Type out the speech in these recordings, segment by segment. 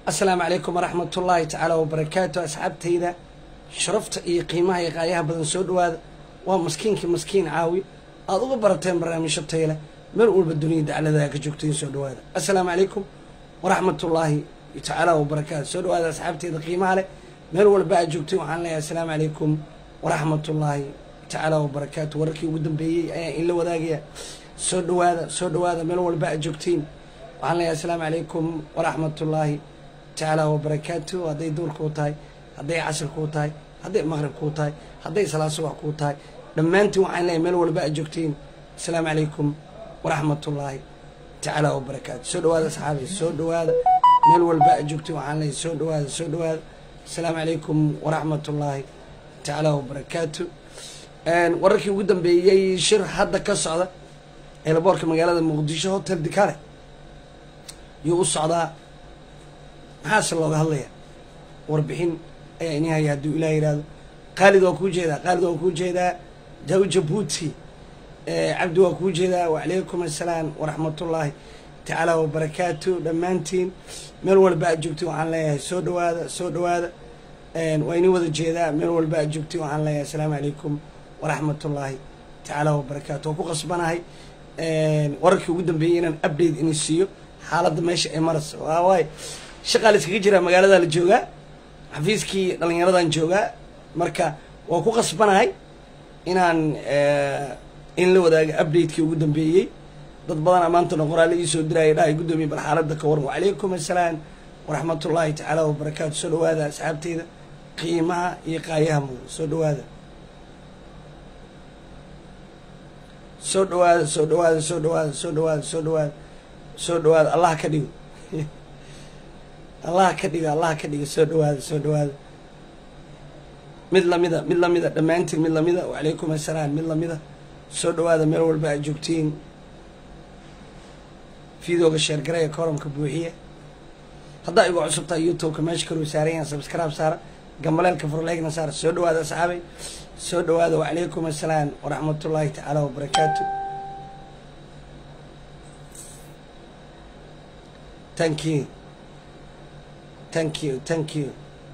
asalaamu calaykum waraxmat ullaahi tacaala wabarakaatu asxaabtayda sharafta iyo qiimaha iyo qaayaha badan soo dhawaada waa maskiinkii maskiin caawi aada uga barateen barnaamijyo tayle meel walba duniyada dacladaha ka joogtayin soo dhawaada assalaamu calaykum waraxmat ullaahi tacaala wabarakaatu soo dhawaada asxaabtayda qiimaha leh meel walba aad joogtayin waxaan leeyahay assalaamu calaykum waraxmat ullaahi tacaala wabarakaatu wararkii ugu dambeeyey ayaan inla wadaagaya soo dhawaada soo dhawaada meel walba aad joogtiin waxaan leeyahay assalaamu calaykum waraxmat ullaahi tacaala wabarakaatu hadday duur kuu tahay hadday casr kuu tahay hadday maqrib kuu tahay hadday salaad subax kuu tahay dhammaantiin waxaan leeyahay meel walba aad joogtiin assalaamu calaykum waraxmat ullaahi tacaala wabarakaatu soo dhawaada asxaabi soo dhawaada meel walba aad joogtiin waxaan leeyahay soo dhawaada soo dhawaada assalaamu calaykum waraxmat ullaahi tacaala wabarakaatu wararkii ugu dambeeyey shir hadda ka socda eelaboorka magaalada muqdisho hotel dikale yuu u socdaa maxaase looga hadlayaa warbixin ayaa ini haya hadduu ilaah yihahdo khaalid waa kuu jeedaa khaalid waa kuu jeedaa jaw jabuuti cabdi waa kuu jeedaa wacalaykum assalaam waraxmatullaahi tacaala wabarakaatu dhammaantiin meel walba aad joogtiin waxaan leeyahay soo dhawaada soo dhawaada waa ini wada jeedaa meel walba aad joogtiin waxaan leeyahay assalaamu calaykum waraxmatullaahi tacaala wabarakaatu waa ku qasbanahay wararkii ugu dambeeyey inaan update ini siiyo xaaladda meesha ay marayso waa waay shaqaa la iskaga jiraa magaalada la joogaa xafiiskii dhallinyaradan joogaa marka waa ku qasbanahay inaan in la wadaago updatekii ugu dambeeyey dad badanaa maantana qoraale iisoo diraya dhahay guddoomiye bal xaaladda ka waran wacalaykum assalaam waraxmatullaahi tacaala wabarakaatu soo dhawaada asxaabteyda qiimaha iyo qaayaha mudan soo dhawaada soo dhawaada soo dhawaada soo dhawaada soo dhawaada soo dhawaada soo dhawaada allah ka dhigo allah ka dhigo allah ka dhigo soo dhawaada soo dhawaada mid lamida mid lamida dhammaantiin mid lamida wacalaykum assalaam mid lamida soo dhawaada meel walba aad joogtiin fiidooga sheergaraya koramka buuxiya haddaa igu cusubtahay youtubeka meesha kaluu saarayaan sabscribe saara gambaleelka furleegna saara soo dhawaada asxaabay soo dhawaada wacalaykum assalaam waraxmatullaahi tacaala wabarakaatu thank you thank you thank you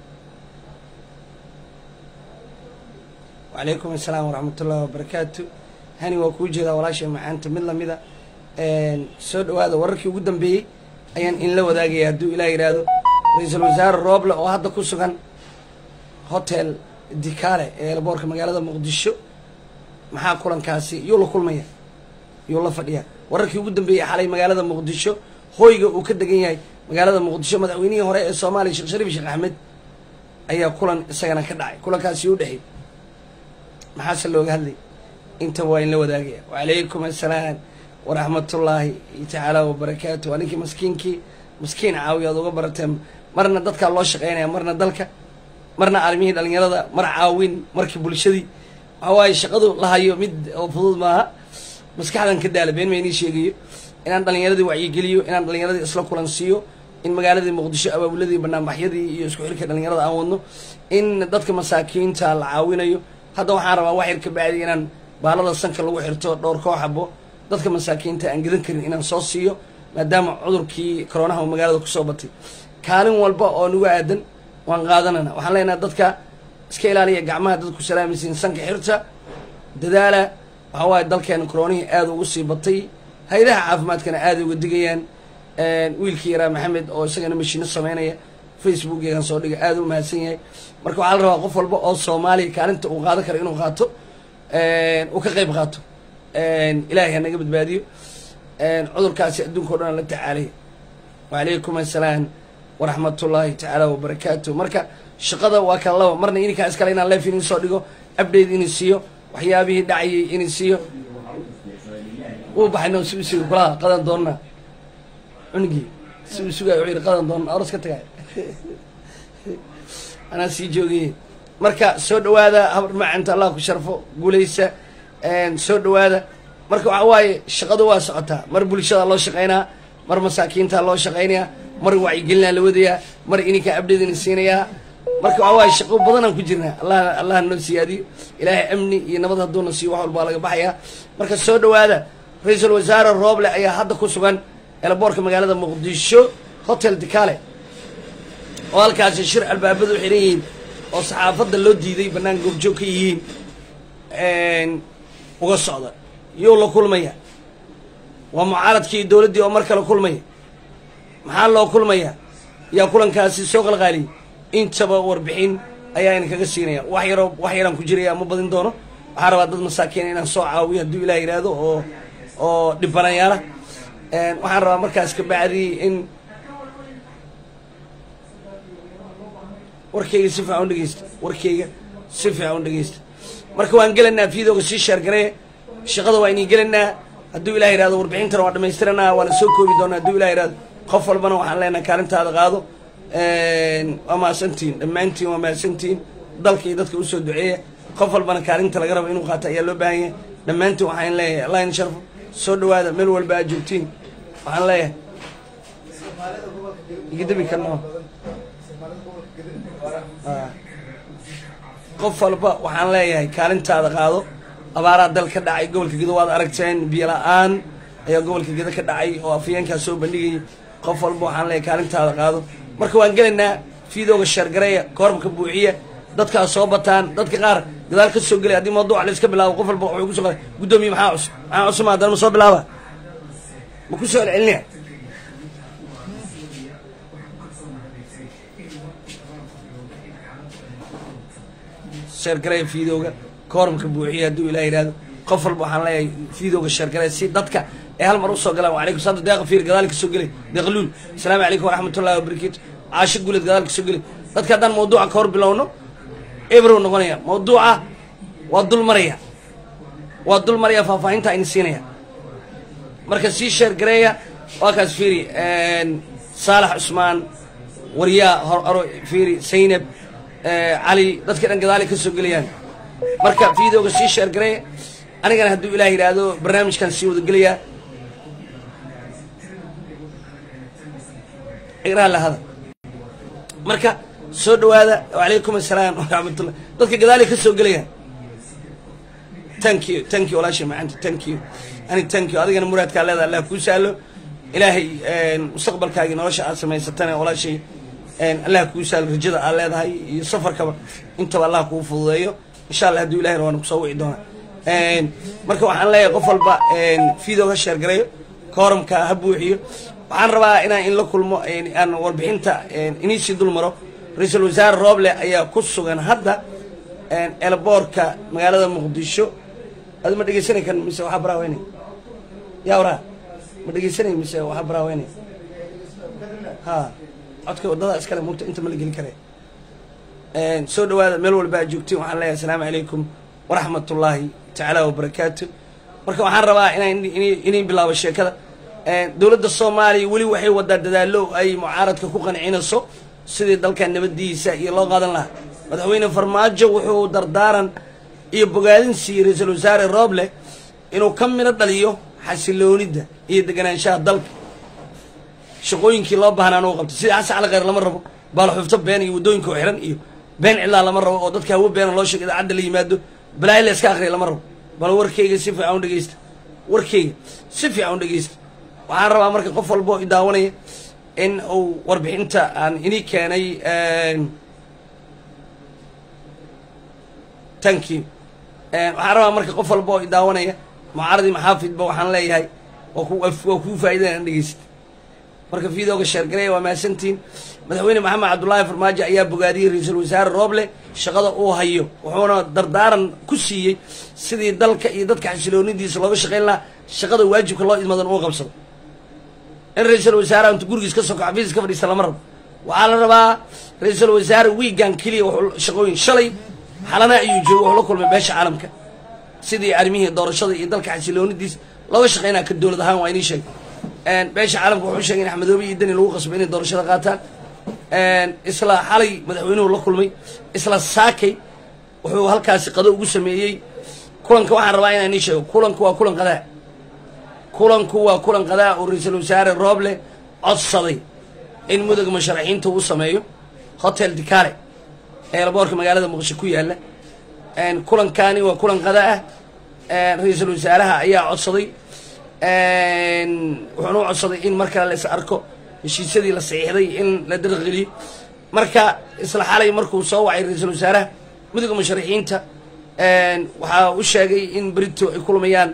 wacalaykum assalaam waraxmatullaahi wabarakaatu hani waa kuu jeedaa walaashay macaanta mid lamida soo dhawaada wararkii ugu dambeeyey ayaan inla wadaagaya hadduu ilaah yidhaahdo ra-iisul wasaare rooble oo hadda ku sugan hotel dikale ee elboorka magaalada muqdisho maxaa kulankaasi yuu la kulmaya yuu la fadhiyaa wararkii ugu dambeeyey xalay magaalada muqdisho hoyga uu ka degan yahay magaalada muqdisho madaxweynihii hore ee soomaaliya sheekh shariif sheekh axmed ayaa kulan isagana ka dhacay kulankaasi u dhexey maxaase looga hadlay inta waa in la wadaagaya wacalaykum assalaam waraxmatullaahi tacaala wabarakaatu waa ninkii maskiinkii maskiin caawiya ad uga barateen marna dadkaa loo shaqeynaya marna dalka marna arrimihii dhalinyarada mar caawin markii bulshadii waxaa waaye shaqadu la hayo mid oo fudud maaha maskaxdan ka daala been ma inii sheegayo inaan dhalinyaradii wacyigeliyo inaan dhalinyaradii isla kulansiiyo in magaaladii muqdisho abaabuladii banaanbaxyadii iyo isku xilka dhalinyarada aan wadno in dadka masaakiinta la caawinayo hadda waxaan rabaa wax yar ka bacdi inaan baalada sanka lagu xirto dhowr koo xabo dadka masaakiinta aan gedan karin inaan soo siiyo maadaama cudurkii koronaha uu magaalada kusoo batay kaalin walba oo nagu aadan waan qaadanana waxaan leenaha dadka iska ilaaliya gacmaha dadku salaamaysiin sanka xirta dadaala waxaa waaye dalkeena koronihii aada ugu sii batay hay-adaha caafimaadkana aada uga digayaan wiilkii yaraa maxamed oo isagana mashiino sameynaya facebook yagan soo dhiga aada u mahadsan yahay marka waxaa la rabaa qof walba oo soomaaliya kaalinta uu qaadan karo inuu qaato uu ka qayb qaato ilaahay ha naga badbaadiyo cudurkaasi adduunka o dhan la tacaalaya wacalaykum assalaam waraxmatullaahi tacaala wabarakaatu marka shaqada waa kala laba marna ininkaa iskale inaan leef inin soo dhigo update ini siiyo waxyaabihii dhacayay ini siiyo wuu baxay no si u suga kulaha qadan doonna cunugii si uu sugay wuxuu yidhi qadan doonna oros ka tagay anaa sii joogayey marka soo dhawaada habar macanta allah ku sharfo guulaysa soo dhawaada marka waxa waaye shaqadu waa socotaa mar bulshada loo shaqeynaa mar masaakiinta loo shaqeynayaa mar wacyigelinaa la wadayaa mar ininkaa abdheedina siinayaa marka waxa waaye shaqo badanaan ku jirnaa allah allah noo siyaadiyo ilaahay amni iyo nabad hadduuna siiyo wax walbaa laga baxayaa marka soo dhawaada ra-iisul wasaare rooble ayaa hadda ku sugan eelaboorka magaalada muqdisho hotel dikale oo halkaasi shir albaabadu xiran yihiin oo saxaafadda loo diiday bannaan goobjoog ka yihiin uga socda yuu la kulmaya waa mucaaradkii dowladdii oo mar kale kulmaya maxaa loo kulmaya yaa kulankaasi soo qalqaaliyay intaba warbixin ayaa ina kaga siinaya wax yaroo wax yaraan ku jiraya ma badin doono waxaan rabaa dad masaakiina inaan soo caawiyo hadduu ilaah yidhaahdo oo oo dhibanayaala waxaan rabaa markaas ka bacdi in warkayga si fiican u dhegeysta warkayga si fiican u dhegeysta marka waan gelaynaa fiidooga sii sheergaree shaqada waa inii gelaynaa hadduu ilah yihahdo warbixintana waa dhamaystiranaa waana soo koobi doonaa hadduu ilah yihahdo qof walbana waxaan leenahay kaalintaada qaado waa mahadsantihin dhammaantiin waa mahadsantihin dalka iyo dadka usoo duceeya qof walbana kaalinta laga rabo inuu qaato ayaa loo baahan yahay dhammaantiin waxaan leeyahay allah in sharfo soo dhawaada meel walba aad joogtiin waxaan leeyahay igadabi karno qof walba waxaan leeyahay kaalintaada qaado abaaraa dal ka dhacay gobolka gedo waad aragteen biyo la-aan ayaa gobolka gedo ka dhacay oo afayeenkaa soo bandhigayay qof walba waxaan leeyahay kaalintaada qaado marka waan gelaynaa fiidooga sheergareeya koorabka buuxiya dadkaa soo bataan dadka qaar gadaal ka soo gelay haddii mawduuca la iska bilaabo qof walba wuxuu kusoo qala guddoomiye maxaa cusub maxaa cusub haddana ma soo bilaaba ma ku soo celcelinaya sheergareeya fiidooga koormka buuxiya hadduu ilah yidhahdo qof walba waxaan leeyahay fiidooga sheergareeya si dadka ee hal mar usoo galaan walaykum salaam deeqa fiir gadaal ka soo gelay deeqluul asalaamu calaykum waraxmatullahi wabarakatu caasho guuleed gadaal ka soo gelay dadka haddaan mawduuca ka hor bilowno ebrow noqonaya mawduuca waa dul maraya waa dul maraya faahfaahinta ayna siinaya marka sii sheergareeya waa kaas fiiri saalax cusmaan waryaa hor aro fiiri saynab cali dadka dhan gadaali ka soo gelayaan marka fiidooga sii sheergareeya anigana hadduu ilaah yidhaahdo barnaamijkan sii wada gelayaa igraha lahada marka soo dhawaada wacalaykum assalaam waraxmatullah dadka gadaali ka soo gelayaan thank you thank you walaashay macanta thank you ani thank you adigana muraadkaa leeda allah kuu saalo ilaahay mustaqbalkaagii nolosha aad samaysatana walaashay allah kuu saalo rajada aad leedahay iyo safarkaba intaba allah kuu fududeeyo insha allah hadduu ilahay waana kusoo wici doonaa marka waxaan leeyahay qof walba fiidoo ha sheergareeyo kooramka ha buuxiyo waxaan rabaa inaan in la kulmo aan warbixinta iniisii dul maro ra-iisul wasaare rooble ayaa ku sugan hadda elboorka magaalada muqdisho adi ma dhegeysanay kan mise waxaa baraaweynay yaa waraa ma dhegeysanay mise waxaa baraaweynay ha codka waddada iskale mugta inta ma la geli kare soo dhawaada meel walba aad joogtiin waxaan leeyahay asalaamu calaykum waraxmat ullaahi tacaala wabarakaatu marka waxaan rabaa inaan inay bilaabo sheekada dowladda soomaaliya weli waxay wadaa dadaalo ay mucaaradka ku qancinayso sidii dalkan nabadiisa iyo loo qaadan lahaa madaxweyne farmaajo wuxuu dardaaran iyo bogaadin siiyey ra-iisul wasaare rooble inuu ka midho dhaliyo xasiloonida iyo deganaanshaha dalka shaqooyinkii loo baahnaan u qabtay sida xasan cali kheyr lama rabo baalaxufto been iyo waddooyinka oo xiran iyo been cidlaa lama rabo oo dadka hawo beena loo sheego idaacadda la yimaado balaayo la iska akriya lama rabo bal warkayga si fiican u dhegeysta warkayga si fiican u dhegeysta waxaan rabaa marka qof walba oo i daawanaya in uu warbixinta aan inii keenay thank you waxaan rabaa marka qof walba oo i daawanaya mucaaradii maxaafidba waxaan leeyahay waa ku waa kuu faa'idan aan dhegeysta marka fiidooga sheergareeya waa mahadsantiin madaxweyne maxamed cabdullaahi farmaajo ayaa bogaadiyey ra-iisul wasaare rooble shaqada uu hayo wuxuuna dardaaran ku siiyey sidii dalka iyo dadka xasiloonidiisa looga shaqayn lahaa shaqada waajibka loo idmadan uu qabsado in ra-iisul wasaare intu gurigiis ka soko xafiis ka fadhiista lama rabo waxaa la rabaa ra-iisul wasaare wiigan keliya wuxuu shaqooyin shalay xalana ayuu joogo wuxuu la kulmay beesha caalamka sidii arrimihii doorashada iyo dalka xasiloonidiisa looga shaqaynaa ka dowlad ahaan waa inii sheegay beesha caalamka wuxuu sheegay in axmedoobe iyo deni lagu qasbo inay doorashada qaataan isla xalay madaxweynuhu la kulmay isla saakay wuxuu halkaasi qado ugu sameeyey kulanka waxaan rabaa inaan ii sheego kulanku waa kulan qadaa kulanku waa kulan qadaa oo ra-iisul wasaare rooble codsaday in mudug musharaxiinta uu sameeyo hotel dicale ee laboorka magaalada muqdisho ku yaala kulankani waa kulan qadaa ah ra-iisul wasaaraha ayaa codsaday wuxuuna u codsaday in mar kale la is arko heshiisyadii la saxiixday in la darqgeliyo marka isla xalay markuu soo wacay ra-iisul wasaaraha midooda musharaxiinta waxaa u sheegay in berito ay kulmayaan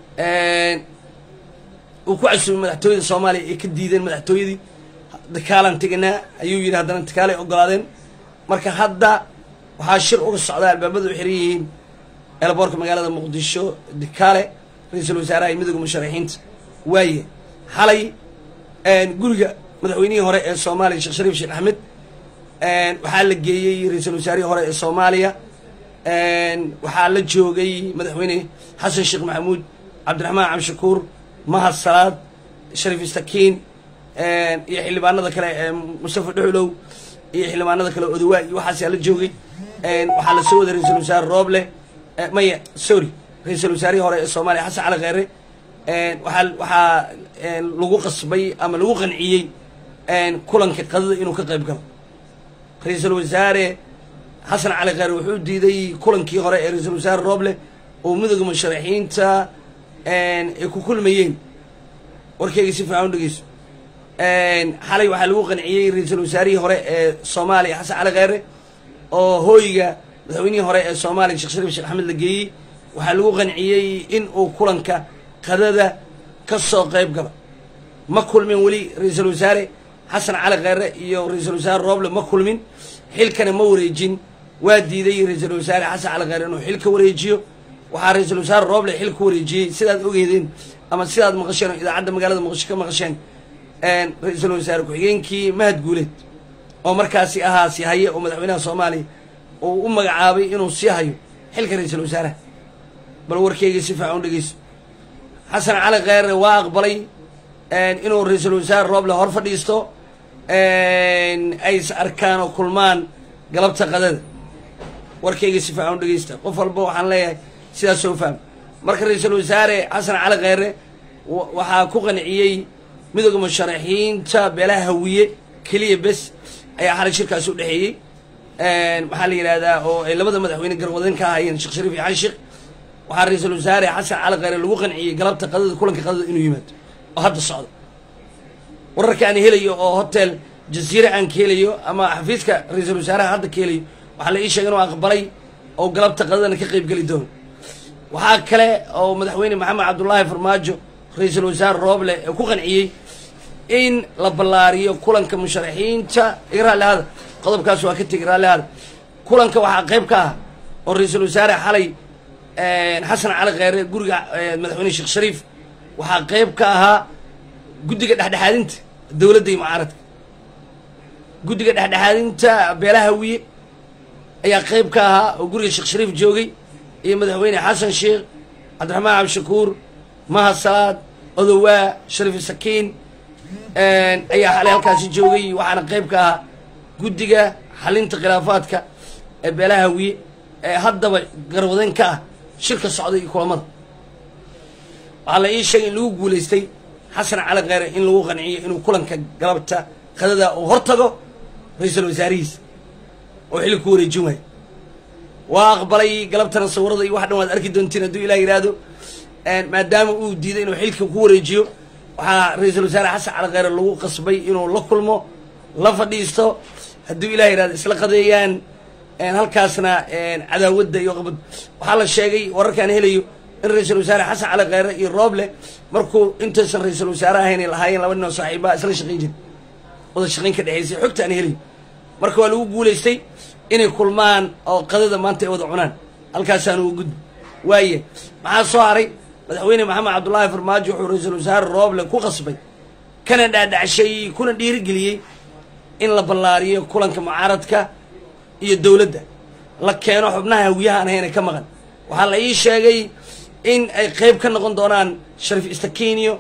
uu ku casuumay madaxtooyada soomaaliya ay ka diideen madaxtooyadii dakaalaan teganaa ayuu yidhi haddana dakaalay ogolaadeen marka hadda waxaa shir uga socdaa albaabada u xiran yihiin eelboorka magaalada muqdisho dakaale ra-iisul wasaaraha iyo midooda musharaxiinta waaye xalay guriga madaxweynihii hore ee soomaaliya sheekh shariif sheekh axmed waxaa la geeyey ra-iisul wasaarihii hore ee soomaaliya waxaa la joogay madaxweyne xasan sheekh maxamuud cabdiraxmaan cabdishakuur mahad salaad shariif istakiin iyo xildhibaanada kale mustafa dhuxulow iyo xildhibaanada kale odawaa iyo waxaasaa la joogay waxaa la soo waday ra-iisul wasaare rooble maya sorry ra-iisul wasaarihii hore ee soomaaliya xasan cali kheyre waxaa waxaa lagu qasbay ama lagu qanciyey kulanka qadada inuu ka qayb galo ra-iisul wasaare xasan cali kheyre wuxuu diiday kulankii hore ee ra-iisul wasaare rooble oo midooda musharaxiinta ay ku kulmayeen warkeyga si fiican u dhegeyso xalay waxaa lagu qanciyey ra-iisul wasaarihii hore ee soomaaliya xasan cali kheyre oo hooyiga madaxweynihii hore ee soomaaliya sheekh shariif sheekh axmed la geeyey waxaa lagu qanciyey in uu kulanka qadada ka soo qayb galo ma kulmin weli ra-iisul wasaare xasan cali kheyre iyo ra-iisul wasaare rooble ma kulmin xilkana ma wareejin waa diiday ra-iisul wasaare xasan cali kheyre inuu xil ka wareejiyo waxaa ra-iisul wasaare rooble xil ka wareejiyey sidaad ogeydeen ama sidaad maqasheen oo idaacadda magaalada muqdisho ka maqasheen ra-iisul wasaare ku-xigeenkii mahad guuleed oo markaasi ahaa si haye oo madaxweynaha soomaaliya uu u magacaabay inuu sii hayo xilka ra-iisul wasaaraha bal warkeyga si fiican u dhegeyso xasan cali kheyre waa aqbalay inuu ra-iisul wasaare rooble hor fadhiisto ay is arkaan oo kulmaan galabta qadada warkeyga si fiican u dhegeysta qof walba waxaan leeyahay sidaas soo faham marka ra-iisul wasaare xasan cali kheyre waxaa ku qanciyey midooda musharaxiinta beelaha hawiye keliya bes ayaa xalay shirkaasi u dhexeeyey maxaa la yidhahdaa oo ay labada madaxweyne garwadeen ka ahaayeen sheekh shariif iyo xali sheekh waxaa ra-iisul wasaare xasan cali kheyre lagu qanciyey galabta qadada kulanka qadada inuu yimaado oo hadda socdo wararka aan helayo oo hotel jasiire aan ka helayo ama xafiiska ra-iisul wasaaraha hadda ka helayo waxaa la ii sheegay inuu aqbalay oo galabta qadadana ka qayb geli doono waxaa kale oo madaxweyne maxamed cabdullaahi farmaajo ra-iisul wasaare rooble ee ku qanciyey in la ballaariyo kulanka musharaxiinta iga raalli hada qodobkaas waa ka tegi raalli hada kulanka waxaa qayb ka ah oo ra-iisul wasaare xalay xasan cali kheyre guriga madaxweyne sheekh shariif waxaa qayb ka ahaa guddiga dhexdhexaadinta dowladda iyo mucaaradka guddiga dhexdhexaadinta beelaha hawiye ayaa qayb ka ahaa oo guriga sheekh shariif joogay iyo madaxweyne xasan sheekh cabdiraxmaan cabdishakuur mahad salaad odowaa shariif sakiin ayaa xalay halkaasi joogay waxaana qayb ka ahaa guddiga xalinta khilaafaadka ee beelaha hawiye ee haddaba garwadeen ka ah shirka socda iyo kulamada waxaa la ii sheegay in lagu guulaystay xasan cali kheyre in lagu qanciyo inuu kulanka galabta qadada uu hor tago ra-iisul wasaarihiisa oo xilli ku wareejin waayo waa aqbalay galabtana sawirada iyo wax dhan waad arki doontiin hadduu ilah yidhaahdo maadaama uu diiday inuu xilka ku wareejiyo waxaa ra-iisul wasaare xasan cali kheyre lagu qasbay inuu la kulmo la fadhiisto hadduu ilah yidhahdo isla qadeeyaan halkaasna cadaawadda iyo qabad waxaa la sheegay wararkaan helayo in ra-iisul wasaare xasan cali kheyre iyo rooble markuu intaysan ra-iisul wasaare ahayn ay lahaayeen laba nin oo saaxiibaha isla shaqayn jiri wada shaqayn ka dhexaysay xogta aan helayo marka waa lagu guulaystay inay kulmaan oo qadada maanta ay wada cunaan halkaasaan uga gudbi waaye maxaa soo haray madaxweyne maxamed cabdullaahi farmaajo wuxuu ra-iisul wasaare rooble ku qasbay kana dhaadhacshay kuna dhiirigeliyey in la ballaariyo kulanka mucaaradka iyo dowladda la keeno xubnaha hawiyaha aan hayna ka maqan waxaa la ii sheegay in ay qayb ka noqon doonaan shariif istakiinyo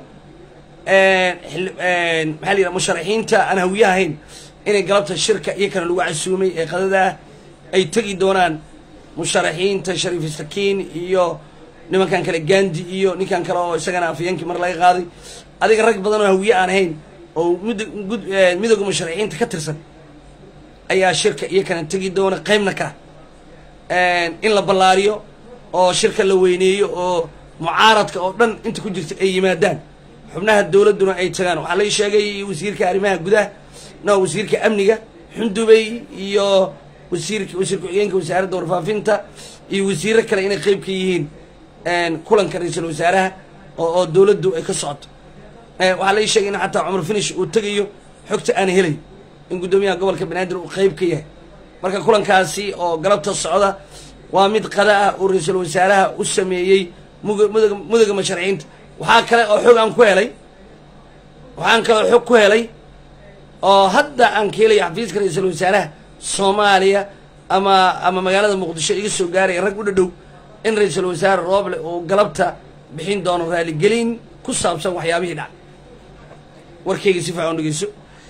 maxaa la yidhaha musharaxiinta aan hawiyaha ahayn inay galabta shirka iyo kana lagu casuumay ee qadadaa ay tegi doonaan musharaxiinta shariif istakiin iyo nimankan kale gandi iyo ninkan kale oo isagana afyeenkii mar laga qaaday adiga rag badan oo hawiye aan ahayn oo mud midooda musharaxiinta ka tirsan ayaa shirka iyo kana tegi doona qaybna ka in la ballaariyo oo shirka la weyneeyo oo mucaaradka oo dhan inta ku jirta ay yimaadaan xubnaha dowladduna ay tagaan waxaa lai sheegay wasiirka arrimaha gudaha no wasiirka amniga xundubey iyo wasiirka wasiir ku-xigeenka wasaaradda warfaafinta iyo wasiiro kale inay qeyb ka yihiin kulanka ra-iisul wasaaraha oo oo dowladdu ay ka socoto waxaa lai sheegay in xataa cumar finish uu tegayo xogta aan helay in guddoomiyaha gobolka banaadir uu qeyb ka yahay marka kulankaasi oo galabta socda waa mid qada ah uu ra-iisul wasaaraha u sameeyey muga mudaga mudaga masharciinta waxaa kale oo xog aan ku helay waxaan kaloo xog ku helay oo hadda aan ka helaya xafiiska ra-iisul wasaaraha soomaaliya ama ama magaalada muqdisho iga soo gaaraya rag u dhadhow in ra-iisul wasaare rooble uu galabta bixin doono raaligelin ku saabsan waxyaabihii dhacay warkayga si fiican u dhegeyso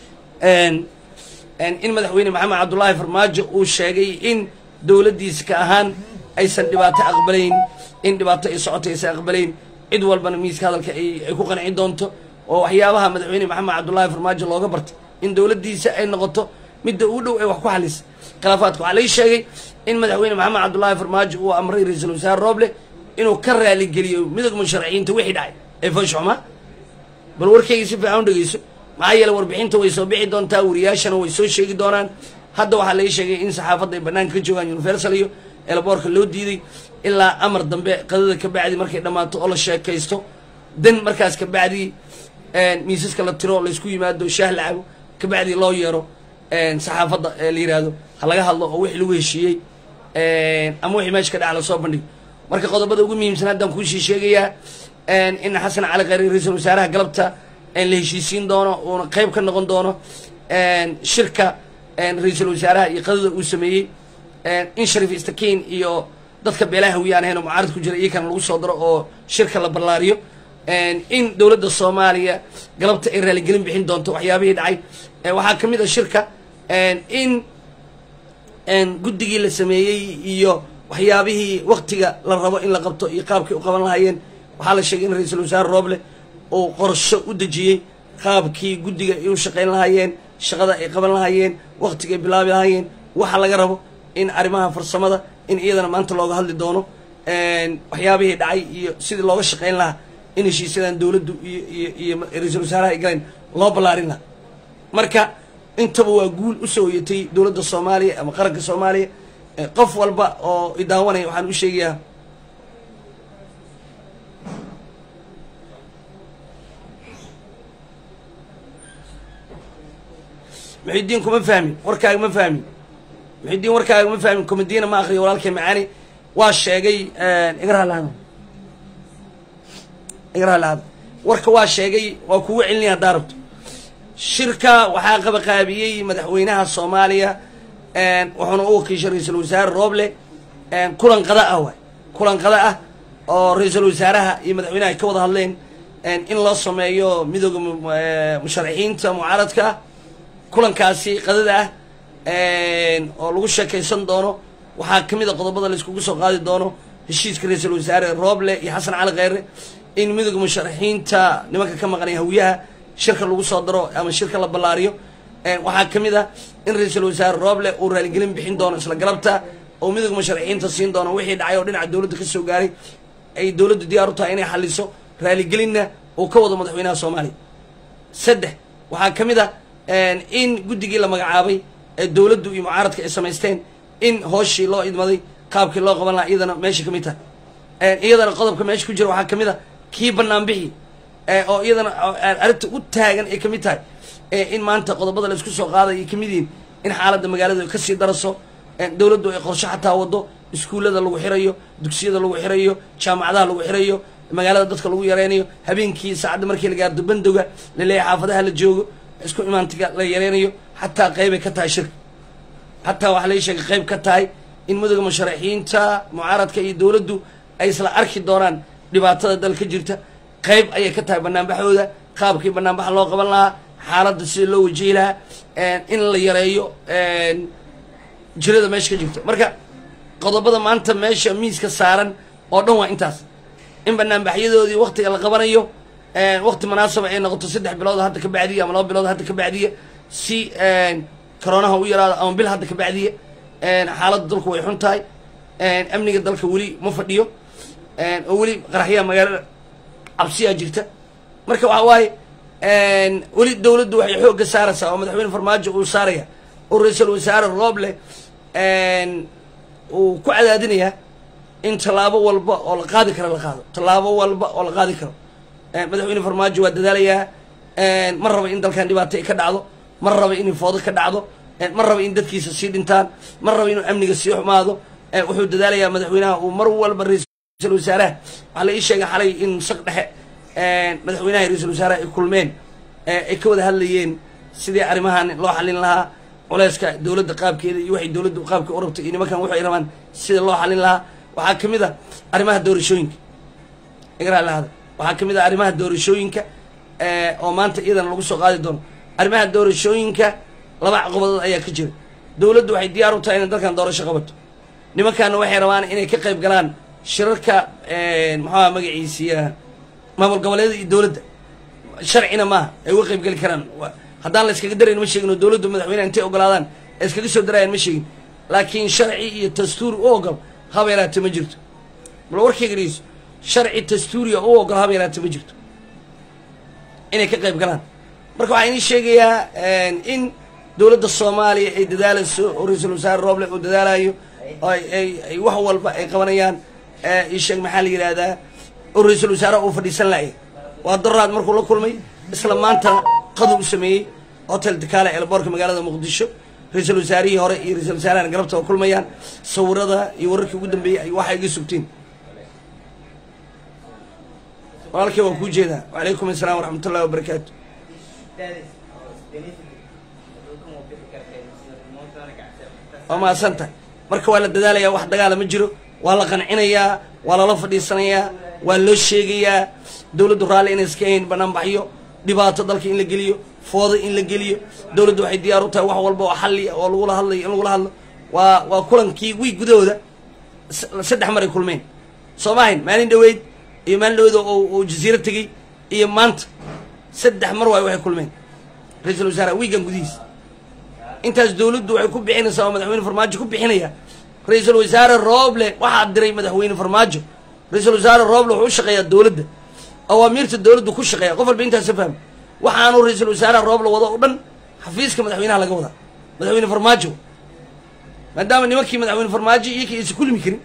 in madaxweyne maxamed cabdullaahi farmaajo uu sheegay in dowladdiisa ka ahaan aysan dhibaato aqbalayn in dhibaato ay socoto aysan aqbalayn cid walbana miiska hadalka ay ay ku qancin doonto oo waxyaabaha madaxweyne maxamed cabdullaahi farmaajo looga bartay in dowladdiisa ay noqoto midda uu dhow ay wax ku xalisa khilaafaadka waxaa lai sheegay in madaxweyne maxamed cabdullaahi farmaajo uu amray ra-iisul wasaare rooble inuu ka raaligeliyo midowga musharaciinta wixii dhacay ee fanshuxma bal warkayga si fiican u dhegeyso maxaa yeele warbixinta way soo bixi doontaa wariyaashana way soo sheegi doonaan hadda waxaa lai sheegay in saxaafadda ay banaanka ka joogaan universal iyo eelaboorka loo diiday ilaa amar dambe qadada ka bacdi markay dhammaato oo la sheekaysto dan markaas ka bacdi miisaska la tiro laysku yimaado shaah la cabo ka bacdi loo yeero saxaafadda la yiraahdo ha laga hadlo oo wixii lagu heshiiyey ama wixii meesha ka dhaca lasoo bandhigo marka qodobada ugu muhiimsan haddaan kuusii sheegayaa in xasan cali khayre ra-iisul wasaaraha galabta la heshiisiin doono uuna qeyb ka noqon doono shirka ra-iisul wasaaraha iyo qadada uu sameeyey in shariif istakiin iyo dadka beelaha hawiyaan ahayn oo mucaarad ku jira iyakana lagu soo daro oo shirka la ballaariyo in dowladda soomaaliya galabta ay raaligelin bixin doonto waxyaabihii dhacay waxaa ka mid a shirka in guddigii la sameeyey iyo waxyaabihii waktiga la rabo in la qabto iyo qaabkay u qaban lahaayeen waxaa la sheegay in ra-iisul wasaare rooble uu qorsho u dejiyey qaabkii guddiga ay u shaqayn lahaayeen shaqada ay qaban lahaayeen waktiga ay bilaabi lahaayeen waxa laga rabo in arrimaha farsamada in iyadana maanta looga hadli doono waxyaabihii dhacay iyo sidii looga shaqayn lahaa in heshiisyadan dowladdu iyo iyo iyo ra-iisul wasaaraha ay galeen loo ballaarin lahaa marka intaba waa guul usoo hoyatay dowladda soomaaliya ama qaranka soomaaliya qof walba oo idaawanaya waxaan u sheegayaa muxidiin kuma fahmin warkaaga ma fahmin muxidiin warkaaga ma fahmin komadiina ma akriyo walaalkay macaani waa sheegay igarhalahada igarhalahada warka waa sheegay waa kugu celinaya haddaa rabto shirka waxaa qabaqaabiyey madaxweynaha soomaaliya wuxuuna u wakiishay ra-iisul wasaare rooble kulan qada ah waay kulan qada ah oo ra-iisul wasaaraha iyo madaxweynaha ay ka wada hadleen in loo sameeyo midooda musharaxiinta mucaaradka ah kulankaasi qadada ah oo lagu sheekaysan doono waxaa ka mid a qodobada laiskugu soo qaadi doono heshiiska ra-iisul wasaare rooble iyo xasan cali kheyre in midooda musharaxiinta nimanka ka maqnay hawiyaha shirka lagu soo daro ama shirka la ballaariyo waxaa ka mid ah in ra-iisul wasaare rooble uu raaligelin bixin doono isla galabta oo midooda musharaxiinta siin doono wixii dhacay oo dhinaca dowladda ka soo gaaray ay dowladdu diyaar u tahay inay xaliso raaligelinna uu ka wado madaxweynaha soomaaliya saddex waxaa ka mid ah in guddigii la magacaabay ee dowladdu iyo mucaaradka ay samaysteen in hooshii loo idmaday qaabkii loo qaban lahaa iyadana meesha ka mid tahay iyadana qodobka meesha ku jira waxaa ka mid a kii bannaan bixi oo iyadana arrinta u taagan ay ka mid tahay in maanta qodobada la isku soo qaaday ay kamid yihiin in xaaladda magaalada kasii daraso dowladdu ay qorsho xataa wado iskuullada lagu xirayo dugsiyada lagu xirayo jaamacadaha lagu xirayo magaalada dadka lagu yareynayo habeenkii saacadda markii la gaardo bandowga laleeyahay xaafadaha la joogo isku imaantiga la yareynayo xataa qeybay ka tahay shirka xataa waxaa lai sheegay qeyb ka tahay in midooda musharaxiinta mucaaradka iyo dowladdu ay isla arki doonaan dhibaatada dalka jirta qeyb ayay ka tahay banaanbaxooda qaabkii banaanbaxa loo qaban lahaa xaaladda sida loo wajihi lahaa in la yareeyo jirada meesha ka jirta marka qodobada maanta meesha miiska saaran oo dhan waa intaas in banaanbaxyadoodii waktiga la qabanayo wakti munaasaba ay noqoto saddex bilood hadda ka bacdiya ama laba bilood hadda ka bacdiya si coronaha u yaraado ama bil hadda ka bacdiya xaaladda dalku way xun tahay amniga dalka weli ma fadhiyo oo weli qaraxyaha magaalada cabsiyaa jirta marka waxa waaye weli dowladdu waxay xoogga saaraysaa oo madaxweyne farmaajo uu saaraya oo ra-iisul wasaare rooble uu ku cadaadinayaa in tallaabo walba oo la qaadi karo la qaado tallaabo walba oo la qaadi karo madaxweyne farmaajo waa dadaalayaa ma raba in dalkan dhibaato ay ka dhacdo ma raba inay foodo ka dhacdo ma raba in dadkiisa sii dhintaan ma raba inuu amniga sii xumaado wuxuu dadaalayaa madaxweynaha uu mar walba ra-iisul wasaaraha waxaa la ii sheegay xalay in shaq dhexe madaxweynaha ra-iisul wasaaraha ay kulmeen ay ka wada hadlayeen sidii arrimahan loo xalin lahaa culeyska dowladda qaabkeeda iyo waxay dowladdu qaabka u rabtay iyo nimankan waxay rabaan sida loo xalin lahaa waxaa ka mid a arrimaha doorashooyinka igraalahada waxaa ka mid ah arrimaha doorashooyinka oo maanta iyadana lagu soo qaadi doono arrimaha doorashooyinka laba caqabadood ayaa ka jira dowladdu waxay diyaar u tahay inay dalkan doorasho qabato nimankaana waxay rabaan inay ka qayb galaan shirarka maxaa magaciisiya maamul goboleeda iyo dowladda sharcina maaha ay uga qayb geli karaan haddaan la iskaga darayn ma sheegin oo dowladdu madaxweyneha intay ogolaadaan ay iskaga soo darayaan ma sheegin laakiin sharci iyo dastuur u ogol haba yaraate ma jirto bal warkayga dhegeyso sharci dastuuriya u ogol haba yaraate ma jirto inay ka qayb galaan marka waxaa inii sheegayaa in dowladda soomaaliya ay dadaalayso oo ra-iisul wasaare rooble uu dadaalayo oo ay wax walba ay qabanayaan isheeg maxaa la yidhaahdaa oo ra-iisul wasaaraha uu fadhiisan laaya waa daraad markuu la kulmay isla maantana qadu u sameeyey hotel dakaale eelboorka magaalada muqdisho ra-iisul wasaarihii hore iyo ra-isul wasaarahan galabta oo kulmayaan sawirada iyo wararkii ugu dambeeyey ay waxa iga sugteen walaalkay waan kuu jeedaa wacalaykum asalaam waraxmat ullahi wabarakaatu waa mahadsan tahay marka waa la dadaalayaa wax dagaala ma jiro waa la qancinayaa waa lala fadhiisanayaa waa loo sheegayaa dowladdu raalli inay iska hayn banaanbaxyo dhibaato dalka in la geliyo foodo in la geliyo dowladdu waxay diyaar u tahay wax walba oo xalli oo lagula hadlayo in lagula hadlo waa waa kulankii wiig gudahooda saddex mar ay kulmeen soo ma ahayn maalin dhaweyd iyo maalin dhaweyd oo jasiiro tegey iyo maanta saddex mar waay waxay kulmeen ra-iisul wasaaraha wiigan gudihiis intaas dowladdu waxay ku bixinaysaa oo madaxweyne farmaajo ku bixinaya ra-iisul wasaare rooble waxaa diray madaxweyne farmaajo ra-iisul wasaare rooble wuxuu u shaqeeyaa dowladda awaamiirta dowladdu ku shaqeeya qof walba intaasa fahmi waxaanu ra-iisul wasaaraha rooble wado oo dhan xafiiska madaxweynaha laga wadaa madaxweyne farmaajo maadaama nimankii madaxweyne farmaajo iyo kii aysan kulmi karin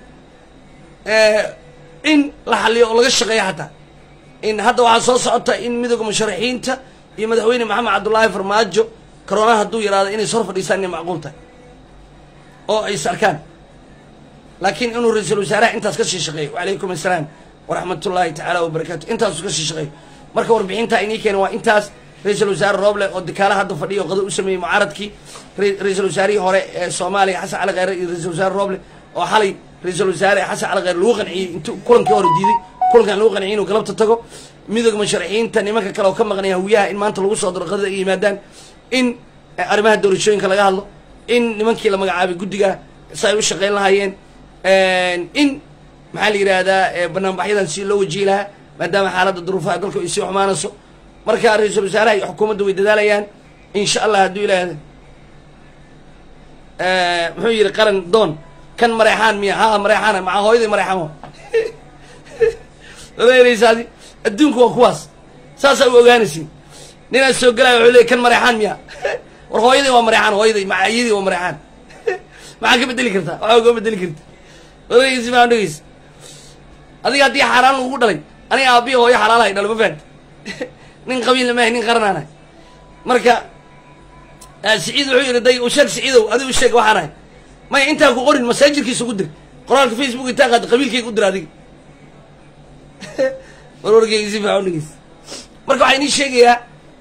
in la xaliyo oo laga shaqeeya xataa in hadda waxaa soo socota in midooda musharaxiinta iyo madaxweyne maxamed cabdullaahi farmaajo coroonaha hadduu yaraado inay sor fadhiistaan inay macquul tahay oo ay is arkaan laakiin inuu ra-iisul wasaaraha intaas ka sii shaqeeyo wacalaykum assalaam waraxmat ullaahi tacaala wabarakaatu intaasu ka sii shaqeeyo marka warbixinta inii keena waa intaas ra-iisul wasaare rooble oo dakaala hadda fadhiya oo qado u sameeyey mucaaradkii ra-iisul wasaarihii hore ee soomaaliya xasan cali kheyre iyo ra-iisul wasaare rooble oo xalay ra-iisul wasaare xasan cali kheyre lagu qanciyey intuu kulankii hore diiday kulankan lagu qanciyey inuu galabta tago midooda musharaxiinta nimanka kale oo ka maqnaya hawiyaha in maanta lagu soo daro qadada ay yimaadaan in arrimaha doorashooyinka laga hadlo in nimankii la magacaabay guddiga si ay u shaqeyn lahaayeen in maxaa la yidhaahdaa banaanbaxyadan si loo wajihi lahaa maadaama xaaladda duruufaha dalku ay sii xumaanayso marka ra-iisul wasaaraha iyo xukuumadda way dadaalayaan insha allah hadduu ilaahda muxuu yidhi qaran doon kan mareexaan miya ha mareexaana maca hooyaday mareexaan wa odaynaysaadi adduunku waa kuwaas saasaa u ogaanaysin ninaa soo gelaya wuxuu leey kan mareexaan miya war hooyaday waa mareexaan hooyaday macayadii waa mareexaan maxaa ka bedeli kartaa waxaa uga bedeli karta odaygiisi maa dhegeysa adiga haddii xaaraan lagugu dhalay aniga aabiya hooyo xalaalahay dhalo ma fahamti nin qabiilna maahay nin qaranaanahay marka siciid wuxuu yidhi day usheeg siciidow adiga usheeg waxaan ahay maya intaan ku qorin masaajirkiisa ugu dir qoraalka facebook intaa qaad qabiilkayga u dir adiga warwarkayga si fiican dhegeysa marka waxaa inii sheegayaa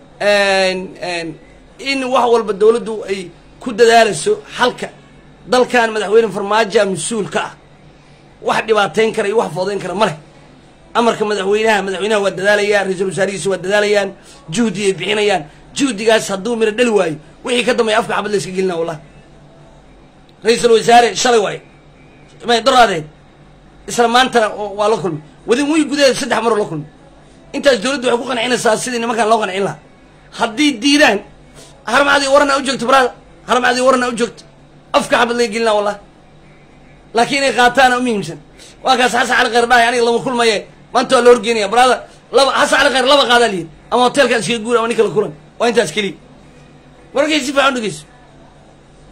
in wax walba dowladdu ay ku dadaalayso xalka dalkan madaxweyne farmaajoa mas-uul ka ah wax dhibaateyn kara iyo wax foodeyn kara ma leh amarka madaxweynaha madaxweynaha waa dadaalayaan ra-iisul wasaarihiisa waa dadaalayaan juhdi ay bixinayaan juhdigaas hadduu miro dhali waayo wixii ka dambeeya afka xabad la iska gelina wallahi ra-iisul wasaare shalay waayo may doraadeed isla maantana waa la kulmay wadin wiy gudaheeda saddex maroo la kulmay intaas dowladdu waxay ku qancinaysaa sidii nimankan loo qancin lahaa haddii diidaan harmacadii warana u joogto baraada harmacadii warana u joogto afka xabad laga gelina wallahi laakiin inay qaataana u muhiimsan waa kaas xasan cali kheyr dhahay aniga lama kulmaye maanta waa la horgeenaya baraada laba xasan cali kheyr laba qaadaa liyin ama hotelkaan iskaga guur ama ninka la kulan waa intaas keliya wararkay si fiican dhegeyso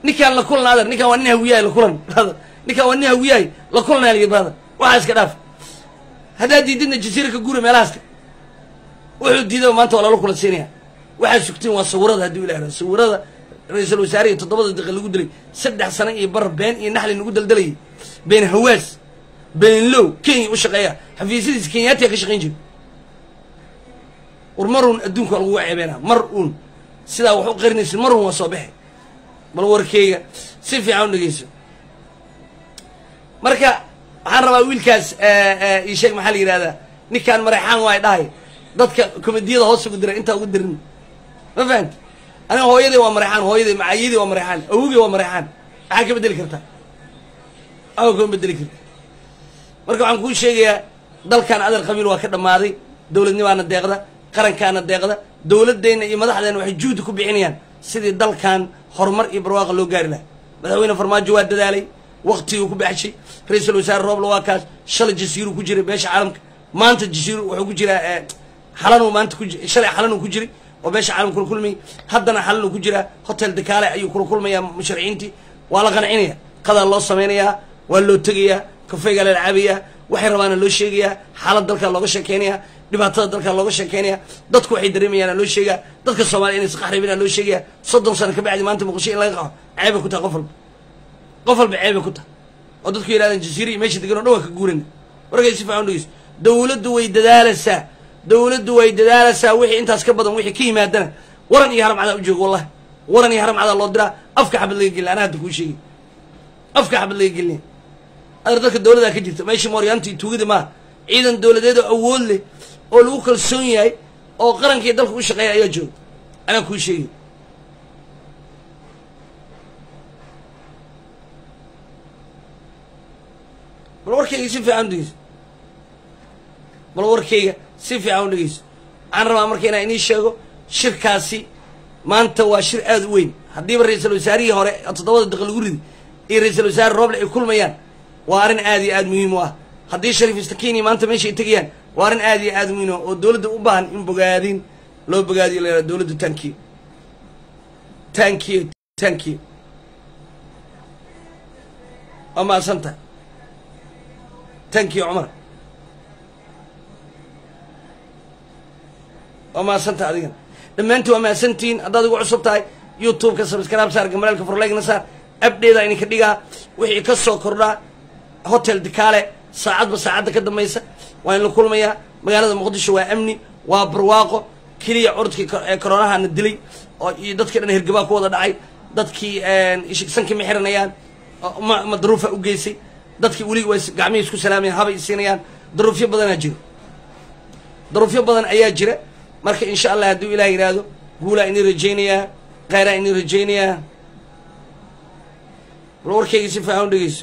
ninkaan la kulan adeer ninkaan waa nin hawiyahay la kulan brother ninkaan waa nin hawiyahay la kulanaya ligi brother waxaa iska dhaaf haddaad diididna jasiira ka guura meelahaaska wuxuu diidaba maanta waa lala kulan siinaya waxaad sugtiin waa sawirada haddii ilah yihahdo sawirada ra-iisul wasaarihi toddobada daqiiq lagu dilay saddex sano iyo bar been iyo naxli nagu daldalayay been hawaas been low kenya u shaqeeya xafiisyadiisa kenyaatiga ka shaqayn jira war mar uun adduunka waa laguga ceebeena mar uun sidaa wax u qarinaysin mar uun waa soo baxe bal warkeyga si fiican u dhegeyso marka waxaan rabaa wiilkaas ii sheeg maxaa la yidhahdaa ninkaan mareexaan waay dhahay dadka komediyada hoos ugu diray intaa ugu dirin ma fahamti aniga hooyaday waa mareexaan hooyaday macaayadii waa mareexaan awogey waa mareexaan maxaa ka bedeli kartaa aa kama bedeli karta marka waxaan kuu sheegayaa dalkan adar qabiil waa ka dhammaaday dowladnimaana deeqda qarankaana deeqda dowladeenna iyo madaxdeena waxay juhdi ku bixinayaan sidii dalkan horumar iyo barwaaqa loo gaari lahaa madaxweyne farmaajo waa dadaalay waktiguu ku baxshay ra-iisul wasaare roobla waa kaas shalay jasiiruu ku jiray beesha caalamka maanta jasiiru wuxuu ku jiraa xalanuu maanta ku shalay xalanuu ku jiray oo beesha caalamka kula kulmayay haddana xalanuu ku jiraa hotel dakaale ayuu kula kulmayaa musharaciintii waa la qancinaya qadaa loo samaynayaa waa loo tegayaa kafeygaa la caabayaa waxay rabaana loo sheegayaa xaalad dalkaa looga sheekeynayaa dhibaatada dalkaa looga sheekeynaya dadku waxay dareemayaana loo sheegaa dadka soomaliya inay isqaxribina loo sheegaya soddon sano ka bacdi maanta muqdisho in laga qaxo ceebay ku tahay qof walba qof walba ceebay ku tahay oo dadku yidhahdeen jasiira iyo meesha degan o dhan waa ka guurana warkay si fiican dhegeyso dowladdu way dadaalaysaa dowladdu way dadaalaysaa wixii intaas ka badan wixii ka yimaadana waran iyo haram cadaa u joogo wallahi waran iyo haram cadaa loo diraa afka xabad laga gelina anaa hadda kuu sheegay afka xabad laga gelinaya adar dadka dowladaa ka jirta meeshii mooryaanta iyo tuugada maaha ciidan dowladeed oo awood leh oo lagu kalsoon yahay oo qarankiiyo dalka u shaqeeya ayaa jooga anaa kuu sheegay bal warkayga si fiican u dhegeyso bal warkayga si fiican u dhegeyso waxaan rabaa marka inaan inii sheego shirkaasi maanta waa shir aada u weyn haddiiba ra-iisul wasaarihii hore toddobada daqiiq lagu ridi iyo ra-iisul wasaare rooble ay kulmayaan waa arrin aada iyo aada muhiim u ah haddii shariif istakini maanta meesha ay tegayaan waa arrin aada iyo aada muhiim oo dowladda u baahan in bogaadin loo bogaadiyo la yihahdo dowladdu tankiyo tankiyo tankiyo waa mahadsanta tankiyo cumar waa mahadsanta adigana dhammaantiin waa mahadsantihiin haddaad igu cusub tahay youtube-ka sabskraib saar gamalaalka forlegna saar abdheeda idinka dhigaa wixii ka soo kordhaa hotel dikaale saacadba saacadda ka dambaysa waa in la kulmayaa magaalada muqdisho waa amni waa barwaaqo keliya curdkii ee koronahana dilay oo iyo dadkii dhan hirgabaa ku wada dhacay dadkii sankii ma xiranayaan ma ma daruufa u geysay dadkii weli way gacmihii isku salaamayaan habay isiinayaan daruufyo badanaa jiro daruufyo badan ayaa jira marka insha allah hadduu ilaah yidhaahdo guulaa inii rajaynayaa kheyraa inii rajaynayaa bal warkayga si fiican u dhegeyso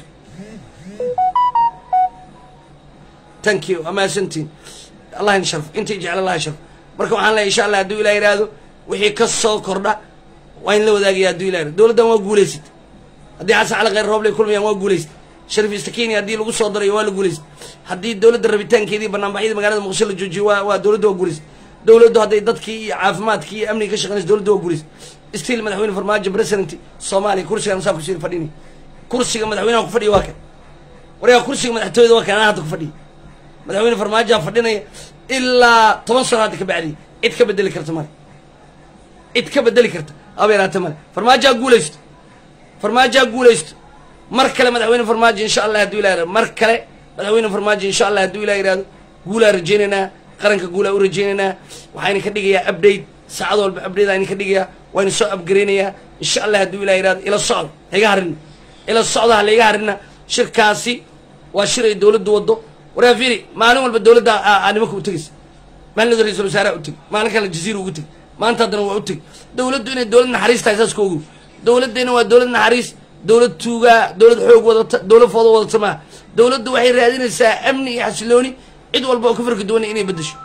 thank you amaasantiin allah in sharf intii jecel allah sharf marka waxaan leeyahy insha allah hadduu ilah yidhaahdo wixii ka soo kordha waa in la wadaagaya hadduu ilah yihahdo dowladdan waa guulaysat haddii xasan cali kheyr rooble kulmayaan waa guulaysat sharif istakini haddii lagu soo darayo waa la guulaysat haddii dowladda rabitaankeedii banaanbaxyadii magaalada muqdisho la joojiyo waa waa dowladda waa guulaysat dowladdu hadday dadkii iyo caafimaadkii iyo amniga ka shaqeynaysa dowladda waa guulaysat stiil madaxweyne farmaajo president soomaaliya kursigaan saa kusii fadhini kursiga madaxweynaha ku fadhiya waa kan waryaa kursiga madaxtooyada waa kan anaa hadda ku fadhiya madaxweyne farmaajoa fadhinaya ilaa toban sano hadda ka bacdi cid ka bedeli karta male cid ka bedeli karta aba yaraata male farmaajoa guulaysto farmaajoa guulaysto mar kale madaxweyne farmaajo insha allah hadduu ilah yihahdo mar kale madaxweyne farmaajo insha allah hadduu ilah yihahdo guulaa rajaynaynaa qaranka guulaa u rajaynaynaa waxaa idinka dhigayaa update saacad walba update aa idinka dhigayaa waa idin soo upgareynayaa insha allah hadduu ilah yihahdo ila socdo haiga harina ila socda ha laiga harina shirkaasi waa shir ay dowladdu waddo waraa fiiri maalin walba dowladda aa nimanka u tegaysa maalin ra-isul wasaaraha u tegi maalin kale jaziira ugu tegi maanta haddana waa u tegi dowladdu inay dowlad naxariis tahay saas ka ogow dowladdeenna waa dowlad naxariis dowlad tuugaa dowlad xoog wadata dowlad foodo wadata maaha dowladdu waxay raadinaysaa amni iyo xasilooni cid walba oo ka farka duwanay inay beddesho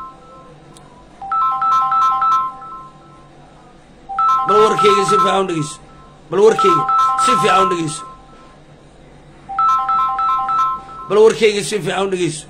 bal warkeyga si fiican u dhegeyso bal warkeyga si fiican u dhegeyso bal warkeyga si fiican u dhegeyso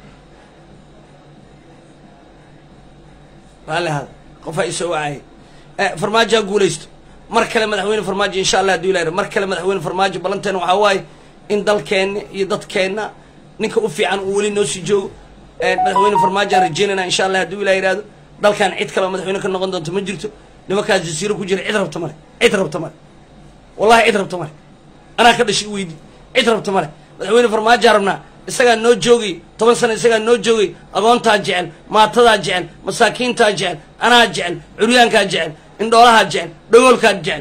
raalli hada qofaa isoo wacaya farmaajo ha guulaysto mar kale madaxweyne farmaajo insha allah haduu ilahay mar kale madaxweyne farmaajo ballanteena waxaa waaye in dalkeenna iyo dadkeenna ninka u fiican uu weli noo sii joogo madaxweyne farmaajo aan rajeynayna insha allah hadduu ilah yihahdo dalkan cid kale oo madaxweyne ka noqon doonto ma jirto nimankaas jasiiro ku jira cid rabta male cid rabta male wallahi cid rabta male anaa ka dhashay weydi cid rabta male madaxweyne farmaajoa rabnaa isagaa noo joogay toban sano isagaa noo joogay agoontaa jecel maatadaa jecel masaakiintaa jecel anaa jecel curyaankaa jecel indhoolahaa jecel dhagoolkaa jecel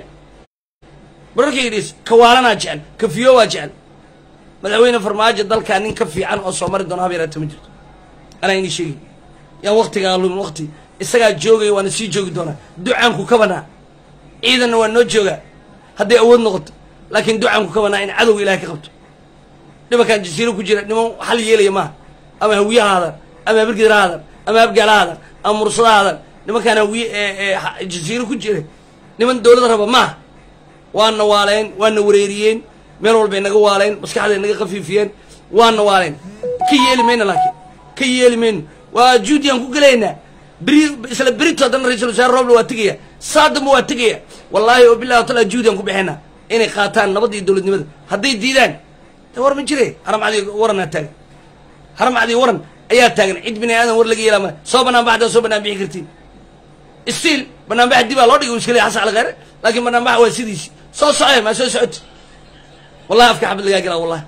bararkaydhis kawaalanaa jecel kafiyoowaa jecel madaxweyne farmaajo dalkaa nin ka fiican oo soo mari doona hab yaraata ma jirto anaa inii sheegay yaan waktigaa lumin wakti isagaa joogaya waana sii joogi doonaa ducaanku ka banaa ciidanna waa noo joogaa hadday awood noqoto laakiin ducaanku ka banaa in cadowga ilahay ka qabto nimankaan jasiiro ku jira niman xal yeelaya maaha ama hawiyaha hadan ama habirgidra hadan ama habgaala hadan ama mursada hadan nimankaan hawiye ee jasiiro ku jira niman dawlad raba maaha waana waaleen waana wareeriyeen meel walbay naga waaleen maskaxday naga khafiifiyeen waana waaleen ka yeeli mayno laakiin ka yeeli mayno waa juudiyan ku gelaynaa beri isla berito haddana ra-isul wasaare roble waa tegaya saadamba waa tegaya wallaahi oo billahi wataala juudiyan ku bixinaa inay qaataan nabadda iyo dowladnimada hadday diidaan de war ma jire haramcadii waranaa taagan haramcadii waran ayaa taagan cid bini aadan war laga yeelaa ma soo banaan baxdaa soo banaan bixi kartiin stiil banaan bax dibaa loo dhigay iskale xasan alkheere laakiin banaan bax waa sidiisi soo socee maa soo socoti wallahi afka xabad lagaa gelaa wallahi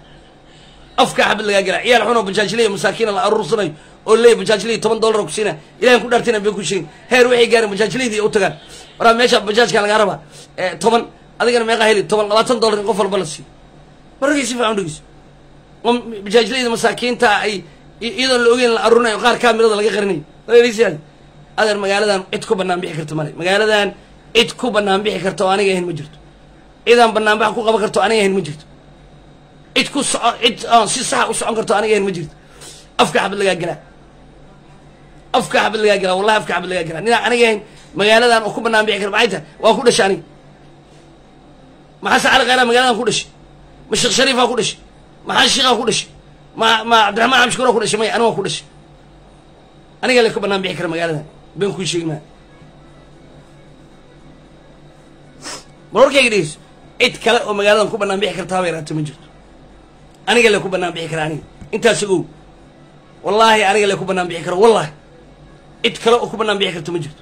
afka xabad lagaa gelaa ciyaal xunoo bajaajilaya masaakiina la aruursanayo oo leeya bajaajilaya toban dollar ku siina ilahan ku dhaartina bay ku sheegin heer waxay gaareen bajaajilaydi u tagaan waraa meesha bajaajkan lagaa rabaa toban adigana meeqaa heli toban labaatan dollar in qof walba la siiyo markay si fiican dhegeyso oo bajaajlayda masaakiinta ay iyadoon la ogeyn la aruurinayo qaar kaamirada laga qarinayo wareereysiyaad adeer magaaladan cid ku banaan bixi karta male magaaladan cid ku banaan bixi karta oo aniga ahayn ma jirto cidaan banaanbax ku qaban karto aniga ahayn ma jirto cid ku soco cid aan si saxa u socon karto aniga ahayn ma jirto afka xabad lagaa gelaa afka xabad lagaa gelaa wallahi afka xabad lagaa gelaa ninaan aniga ahayn magaaladan oo ku banaan bixi kara maxay tahay waa ku dhashay aniga maxaa sacali khayraa magaaladan ku dhashay ma sheekh shariifaa ku dhashay maxaa shiikaa ku dhashay ma ma cabdiraxmaan xamshukuraa ku dhashay may aniga waa ku dhashay aniga le ka banaan bixi kara magaaladan been kuu sheegi maa mar warkayga dhegeyso cid kale oo magaaladan ku banaan bixi karta haba yaraato ma jirto aniga le ku banaan bixi kara aniga intaas ogow wallaahi aniga le ku banaan bixi karo wallahi cid kale oo ku banaan bixi karto ma jirto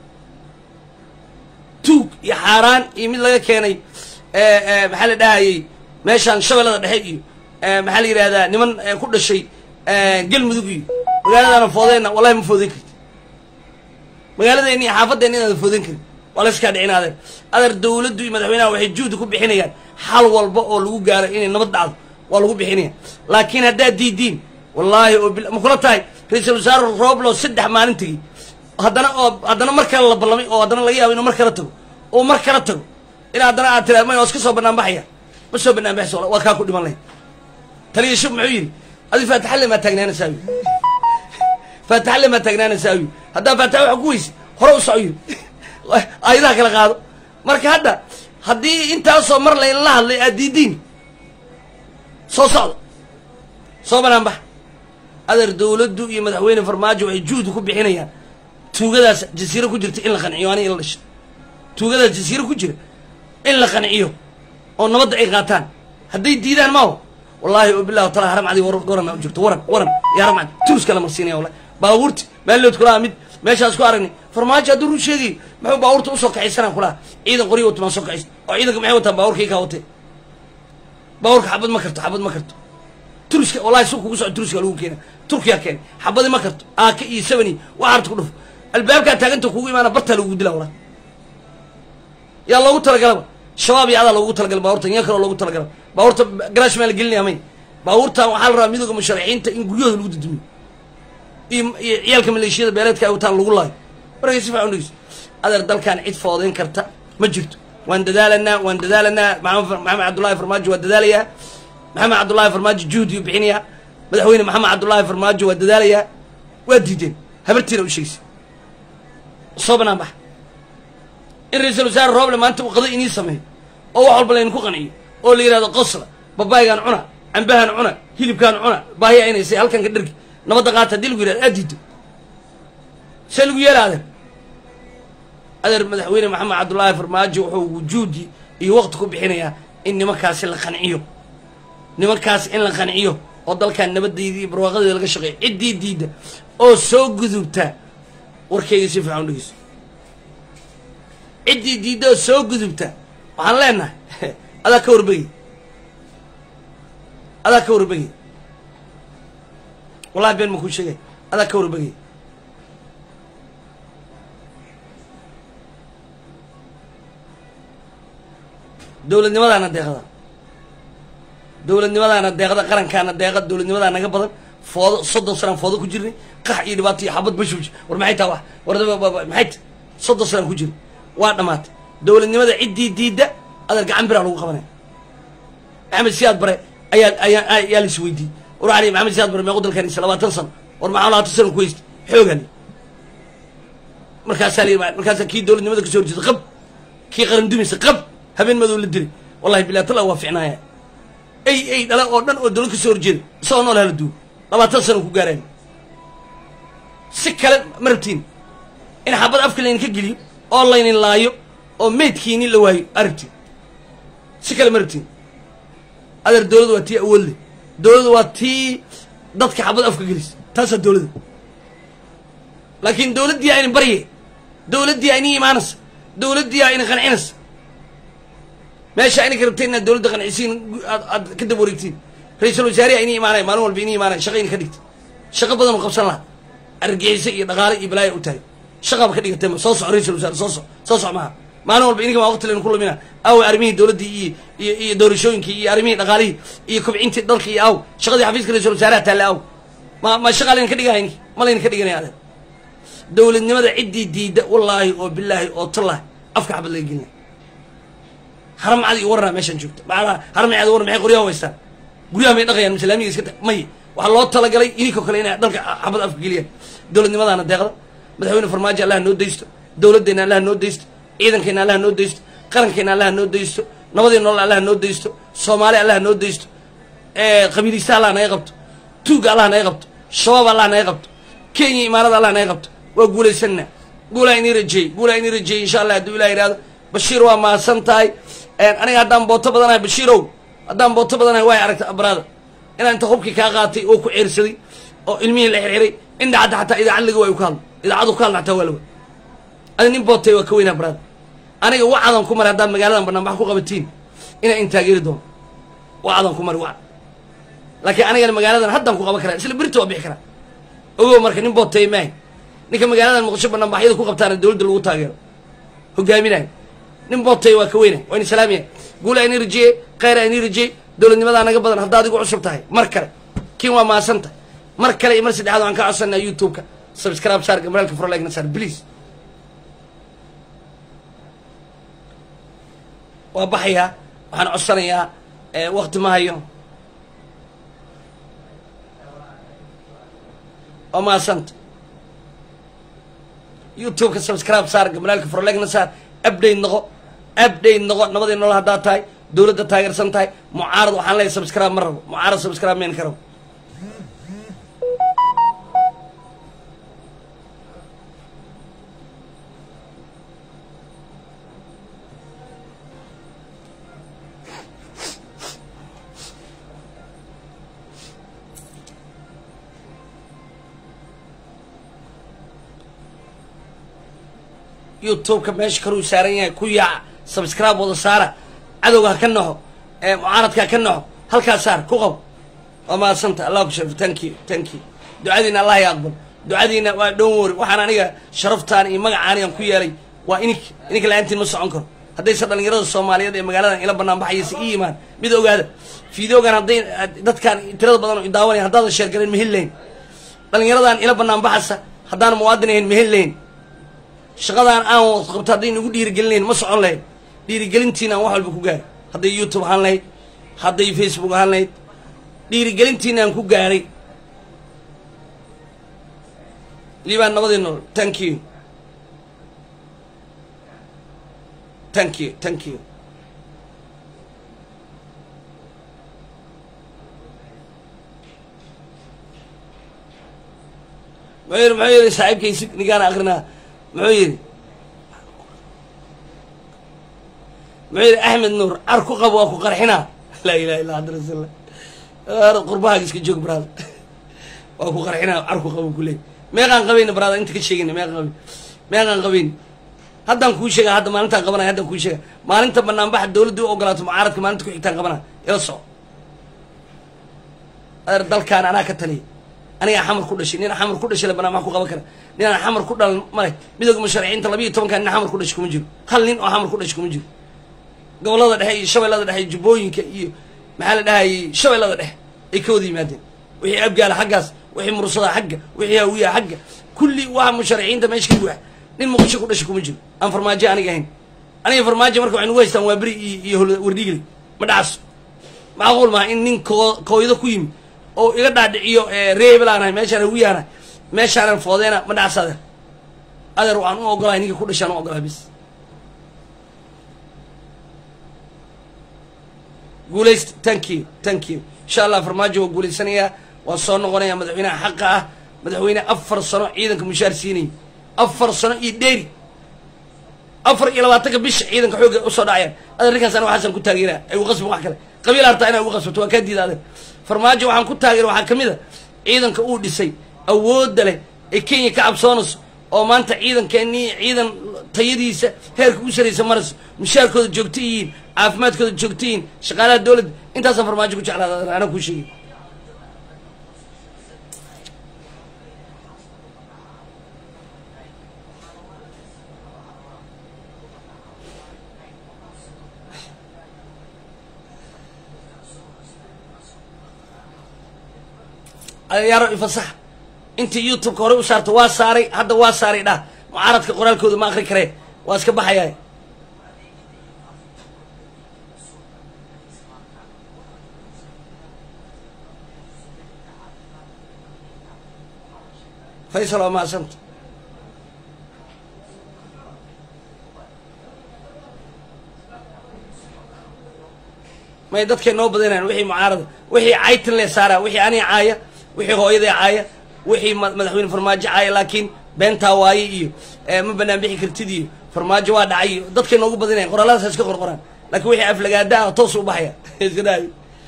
tuug iyo xaaraan iyo mid laga keenay maxaa la dhahayey meeshaan shabeellada dhexe iyo maxaa la yidhahdaa niman ku dhashay galmudug iyo magaaladaana foodeenna wallahi ma foodeyn karti magaaladeenna iyo xaafadeenna inaada foodeyn karin waa la iskaa dhicin adeer adeer dawladdu iyo madaxweynaha waxay juhdi ku bixinayaan xal walba oo lagu gaaro inay nabad dhacdo waa lagu bixinaya laakiin haddaad diidiin wallaahi oo ma kula tahay ra-iisul wasaare rooblo saddex maalin tegi haddana oo haddana mar kale la ballamay oo haddana laga yaabo inuu mar kala tago oo mar kala tago in haddana aad tiraad may waa iska soo banaan baxaya ma soo banaan baxayso waa kaa ku dhiman lahayd taliya shub muxuu yidhi adi faataxalle maa taagnaanaysaa wi faataxalle maa taagnaanaysaa wi haddaa faataxa waxa ku weyse hore u soco yidhi aayadaha kala qaado marka hadda haddii intaasoo mar laynla hadlay aad diidiin soo socda soo banaan bax adeer dawladdu iyo madaxweyne farmaajo waxay juhdi ku bixinayaan tuugadaas jasiiro ku jirta in la qanciyo ani in la dhashay tuugadaas jasiiro ku jira in la qanciyo oo nabadda ay qaataan hadday diidaan maaho wallaahi oo billahi tala haram cadi warana u jirto waran waran iyo haram cadi turuska la marsiinaya wallahi baabuurti maallood kulaha mid meeshaas ku aragnay farmaajo hadduu run sheegayo muxuu baabuurta usoo kaxaysanaa kulaha ciidan qoryo wata maa soo kaxaysa oo ciidanka maxay wataan baabuurkii kaa watee baabuurka xabad ma karto xabad ma karto turuska wallahi suuq kugu soco turuska lagu keena turkiya keenay xabadi ma karto aaka iyo sabani waxaarta ku dhufo albaabkaa taaganta kugu imaana bartaa lagugu dilaa wallahi yaa loogu talagalaba shabaab iyo adaa loogu talagala baabuurtan yaa kaloo loogu talagala baabuurta garaash maa la gelinaya may baabuurtan waxaa la rabaa midooda musharaxiinta in guryahooda lagu dudmiyo iyo iyo ciyaalka maleeshiyada beeleedka ay wataan lagu laayo markay si fiican dhegeyso adeer dalkan cid foodeyn karta ma jirto waan dadaalanaa waan dadaalanaa maxamed maxamed cabdullaahi farmaajo waa dadaalayaa maxamed cabdullaahi farmaajo juhdiyu bixinayaa madaxweyne maxamed cabdullaahi farmaajo waa dadaalayaa waa diideen habartiina u sheegsa soo banaan baxa in ra-iisul wasaare rooble maanta uu qado inii sameeyo oo wax walba laydinku qanciyo oo la yidhahdo qosla babaaygaan cuna cambahan cuna hilibkaan cuna baahiya inaysay halkan ka dhargi nabadda qaata haddii lagu yidhahdo aad diido see lagu yeela adeer adeer madaxweyne maxamed cabdullaahi farmaajo wuxuu wujuudi iyo waqti ku bixinayaa in nimankaasi la qanciyo nimankaas in la qanciyo oo dalkan nabaddeydii iyo barwaaqadeeda laga shaqeeyo ciddii diidda oo soo gudubta warkayga si fiican u dhegeyso ciddii diidda oo soo gudubta waxaan leenahay adaa ka warbegi adaa ka warbegi wallahi been ma kuu sheegay adaa ka warbegi dowladnimadaana deeqda dowladnimadaana deeqda qarankaana deeqa dowladnimadaa naga badan foodo soddon sanaan foodo ku jirnay qax iyo dhibaato iyo xabad bashuuj war maxay taa wax war maxay ta soddon sanaan ku jirnay waa dhammaatay dowladnimada ciddii diidda adar gacan biraa lagu qabanaya maxamed siyaad bare ayaa ayaa ayaa la is weydiiyey war waxaa lihi maxamed siyaad bare meequ dalkan isa labaatan sano war maxaa labaatan sano ku haysta xoogan markaasaa la yidhi markaasaa kii dowladnimada kasoo horjeeda qab kii qaran dumisa qab habeen madow la dilay wallahi bilah tala waa ficnaaya ay ay dhala oo dhan oo dowlad kasoo horjeeda isagoo nool hala duwo labaatan sano ku gaaraan si kale ma rabtiin in xabad afka laydinka geliyo oo laynin laayo oo meydkiini la waayo arabtiin si kale ma rabtiin adeer dowladda waa tii awood leh dowladda waa tii dadka xabad afka gelisa taasaa dowladda laakiin dowladdii ayna barye dowladdii ayna imaanaysa dowladdii ayna qancinaysa meesha aynaka rabteen inaad dowladda qancisiin aad aad ka dab wareegtiin ra-iisul wasaarihi ayna imaanaya maalin walba ina imaanaya shaqa ina ka dhigta shaqo badan oo qabsan laha argixisa iyo dhaqaale iyo balaaya u tahay shaqaaba ka dhigatay soo soco ra-isul wasaare soo soc soo soc maha maalin walba ininka maa waqti laynu ku lumina aw arrimihii dowladdii iyo iyo iyo doorashooyinkii iyo arrimihii dhaqaalihii iyo kobcintii dalka iyo aw shaqadii xafiiska ra-isul wasaaraha taalle aw ma ma shaqa layna ka dhigaya inki ma layna ka dhiganaya adeer dowladnimada ciddii diidda wallaahi oo bilaahi oo tallahi afka xabad laga gelinaya haramcadi iyo warana meeshaan joogta maaa haramcadi warna maxay qoryaha haystaan guryaha may dhaqayaan islaamiga iska ta may waxaa loo talagalay idinkoo kale inay dalka xabad afka geliyaan dowladnimadaana deeqda madaxweyne farmaajo allaha noo daysto dowladdeena allaha noo daysto ciidankeena allaha noo daysto qarankeena allaha noo daysto nabadii nolol allaha noo daysto soomaali allaha noo daysto qabiilista allah naga qabto tuugga allah naga qabto shabaab allah naga qabto kenya imaarada allah naga qabto waa guulaysanna guulaa inii rajeeyey guulaa inii rajeeyey insha allah hadduu ilah yihahdo bashiir waa mahadsan tahay aniga haddaan booto badanahay bashiirow haddaan booto badanahay way aragta abraada inaan inta hubkii kaa qaatay oo ku ceersaday oo ilmihii la xirxiray in dhacda xataa idaacad laga waayo ku hadlo idaacadu ku hadla xataa waa la waay adi nin bootay waa ka weynaa abraada aniga wacadan ku mari haddaad magaaladan banaanbax ku qabatiin inaan in taageeri doono wacadan ku mari wacad laakiin anigana magaaladan haddaan ku qaban karaa isla berita waa bixi karaa ogow marka nin bootay maahay ninka magaaladan muqdisho banaanbaxyada ku qabtaana dowladda lagu taageero hogaaminayo nin bootay waa ka weyna waa in islaamiya guul ayni rajeye khayr ayni rajeye dowladnimadaa naga badan haddaad igu cusub tahay mar kale kiin waa mahadsan tahay mar kale iyo mar saddexaad waan ka codsanaa youtube-ka subscribe saar gamaraalka furolagna saar please waa baxayaa waxaan codsanayaa wakti ma hayo waa mahadsanta youtube-ka subscribe saar gamaraalka furolagna saar update noqo update noqo nabadii nolol haddaad tahay dowladda taageersan tahay mucaarad waxaan leeyahay subscribe ma rabo mucaarad subscribe meen ka rabo youtube-ka meesha kaluu saaran yahay ku yaaca subscribe wada saara cadowga ha ka naxo mucaaradka ha ka naxo halkaas saar ku qabo waa mahadsanta allah ku sharfo thank you thank you ducadiina allah ya aqbal ducadiina waa dhown wori waxaan aniga sharaftaan iyo magacaanigan ku yeelay waa inik ininka la-aantiin ma socon karo haddayse dhalinyarada soomaaliyeed ee magaaladan ila banaan baxaysa ii imaan mid ogaada fideogan hadday dadkaan tirada badan oo idaawanaya haddaadan sheergalayn ma heli lahayn dhalinyaradan ila banaan baxaysa haddaan muwaadin ahayn ma heli lahayn shaqadaan aan waqti qabto hadday nagu dhiirigelinayn ma socon lahayn dhiirigelintiina aan wax walba ku gaaray hadday youtube ahaan lahayd hadday facebook ahaan lahayd dhiirigelintiina aan ku gaaray liibaan nabadii nool thank you thank you thank you muxuu yidhi muxuu yidhi saaxiibkaysi ninkaan akrinaa muxuu yidhi muxuu yidhi axmed nuur car ku qabo waa ku qarxinaa laa ilaha illa anta rasuullah qurbahaaga iska joog brada waa ku qarxinaa car ku qabo kuleey meeqaan qabayna brada inta ka sheegayna meeqaan qabin meeqaan qabayn haddaan kuu sheega hadda maalintaan qabanaya haddaan kuu sheega maalinta banaanbaxa dawladda u ogolaato mucaaradka maalinta ku xigtaan qabanaya ila soco adeer dalkaan anaa ka taliya anigaa xamar ku dhashay nin xamar ku dhashay la banaanbax ku qaban kara ninaan xamar ku dhalan male midooga musharaxiinta labiiyo tobankaa nin xamar ku dhashay kuma jiro hal nin oo xamar ku dhashay kuma jiro gobollada dhexe iyo shabeellada dhexe iyo jubbooyinka iyo maxaa la dhahayay shabeellada dhexe ay ka wada yimaadeen wixii abgaala xaggaas wixii mursada xagga wixii hawiya xagga kulli waa musharaxiinta meesha ka buuxa nin muqdisho ku dhashay kuma jiro aan farmaajo aniga ahayn aniga farmaajo marka waxay nugu haystaan waa beri iyo iyo hol wardhigli ma dhacaso macquul maaha in nin koo kooydo ku yimi oo iga dhaadhiciyo reebel aan ahay meeshaan hawiyaanahay meeshaanan foodeena ma dhacas adeer adeer waxaan u ogolahay ninka ku dhashaan u ogolahay bis guulaysta thank you thank you insha allah farmaajo waa guulaysanayaa waa soo noqonaya madaxweynaha xaqa ah madaxweyne afar sano ciidanka mushaar siinayay afar sano iyo dheeri afar iyo labaatanka bisha ciidanka xoogga usoo dhacayaan adeer ninkaas ana waxaasan ku taageeraa ay ugu qasbin wax kale qabiil hartaa inay ugu qasbato waa kaa diida adeer farmaajo waxaan ku taageera waxaa ka mid a ciidanka uu dhisay awoodda leh ee kenya ka cabsoonayso oo maanta ciidankeennii ciidan tayadiisa heerka u saraysa marayso mushaarkooda joogto yihiin caafimaadkooda joogto yihiin shaqaalaha dowladda intaasaan farmaajo ku jeclaada anaa kuu sheegay yaaro ifasax intii youtubeka horey u saarta waa saaray hadda waa saaray dhah mucaaradka qoraalkooda ma akri karee waa iska baxayaa faysal waa mahadsanta may dadkay noo badinayan wixii mucaarada wixii caytin le saara wixii anii caaya wixii hooyaday caaya wixii madaxweyne farmaajo caaya laakiin beentaa waaye iyo ma banaan bixi kartid iyo farmaajo waa dhacay iyo dadkay noogu badinayan qoraaladaas iska qorqoraan laakiin wixii aflagaada ah toos u baxaya iska dhaay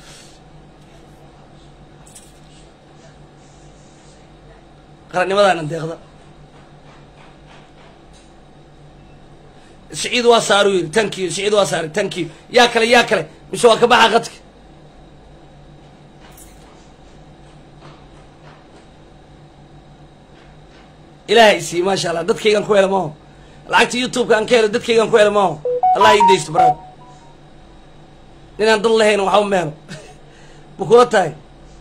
qarannimadaana deeqda siciid waa saaru yidhi tankiyo siciid waa saaray tankiyo yaa kale yaa kale mise waa ka baxa qadka ilaahay sii maasha allah dadkaygaan ku hela maaho lacagta youtubeka aan ka helo dadkaygaan ku hela maaho allah ii daysto baraad ninaan dad lahayn waxba ma helo ma kula tahay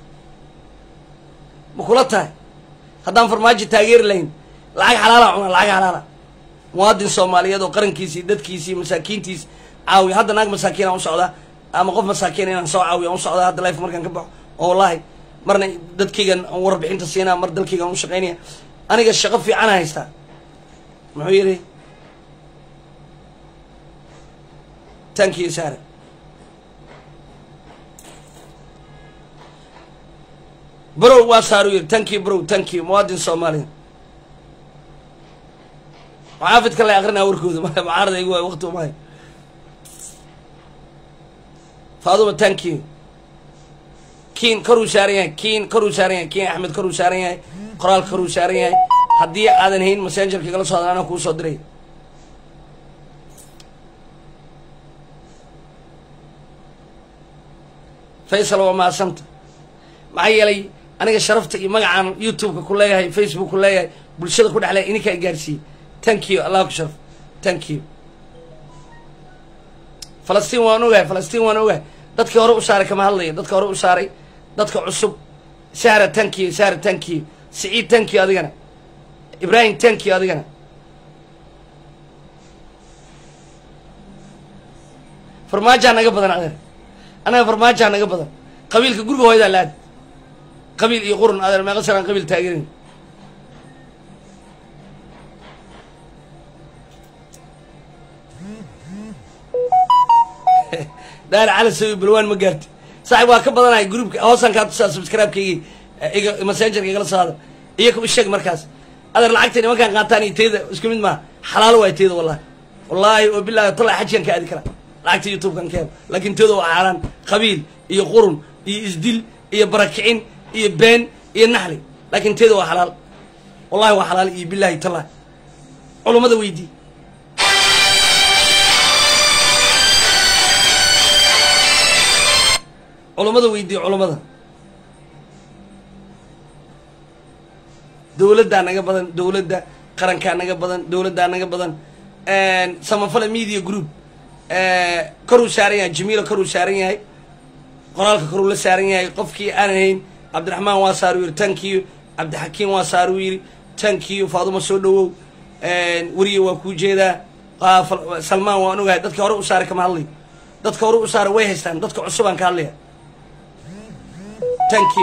ma kula tahay haddaan farmaajo taageeri lahayn lacag xalaala cunaa lacag xalaala muwaadin soomaaliyeed oo qarankiisii dadkiisii masaakiintiis caawiya hadda naag masaakiin aan u socdaa ama qof masaakiin inaan soo caawiya aan u socdaa hadda life markaan ka baxo oo wallaahi marna dadkaygan aan warbixinta siinaa mar dalkaygaan u shaqaynaya aniga shaqo fiican haystaa muxuu yidhi tankiyo saare brow waa saaru yidhi tankiyo brow tankiyo muwaadin soomaaliya muxaafidka la akrinaa warkooda mucaarada igu waay waqti umahay faaduma tankiyo kiin koruu saaran yahay kiin koruu saaran yahay kiin axmed koruu saaran yahay qoraal koruu saaran yahay haddii aadan hayn messengerka igala soo hadlan anaa kuu soo diray faysal waa mahadsanta maxaa yeelay aniga sharafta iyo magacaan youtubeka ku leeyahay facebook ku leeyahay bulshada ku dhexleeya ininkaa gaarsiiyey thank you allah ku sharaf thank you falastiin waan ogahay falastiin waan ogahay dadkii hore u saaray kama hadlayo dadka hore u saaray dadka cusub sahra thank you sahra thank you siciid thank you adigana ibraahim thank you adigana farmaajaa naga badan adeer anaga farmaajaa naga badan qabiilka guriga hooyadaa la-aad qabiil iyo qurun adeer meeqa sanaan qabiil taageerin daar cali sawi balwaan ma gaarti saaxib waa ka badanahay groupka hoosaan kaa tusaa subscribe-kaygi iga messengerka igala soo hadal iyo ku sheeg markaas adeer lacagta nimankaan qaataan iyo tayda isku mid maaha xalaalo waay tayda wallahi wallaahi oo bilaahi tallaa xajigan ka aadi karaa lacagta youtube-kan ka helo laakiin tooda waa xaaraan qabiil iyo qurun iyo isdil iyo barakicin iyo been iyo naxli laakiin teeda waa xalaal wallahi waa xalaal iyo billahi tallahi culummada weydii culummada weydii culummada dowladdaa naga badan dowladda qarankaa naga badan dowladdaa naga badan samafala media group koruu saaran yahay jamiilo koruu saaran yahay qoraalka koruu la saaran yahay qofkii aan hayn cabdiraxmaan waa saaruu yidhi tankiyo cabdixakiim waa saaruu yidhi tankiyo faaduma soo dhawow weriye waa kuu jeedaa salmaan waan ogahay dadka hore u saaray kama hadlayo dadka hore u saaray way haystaan dadka cusubaan ka hadlaya tankiyo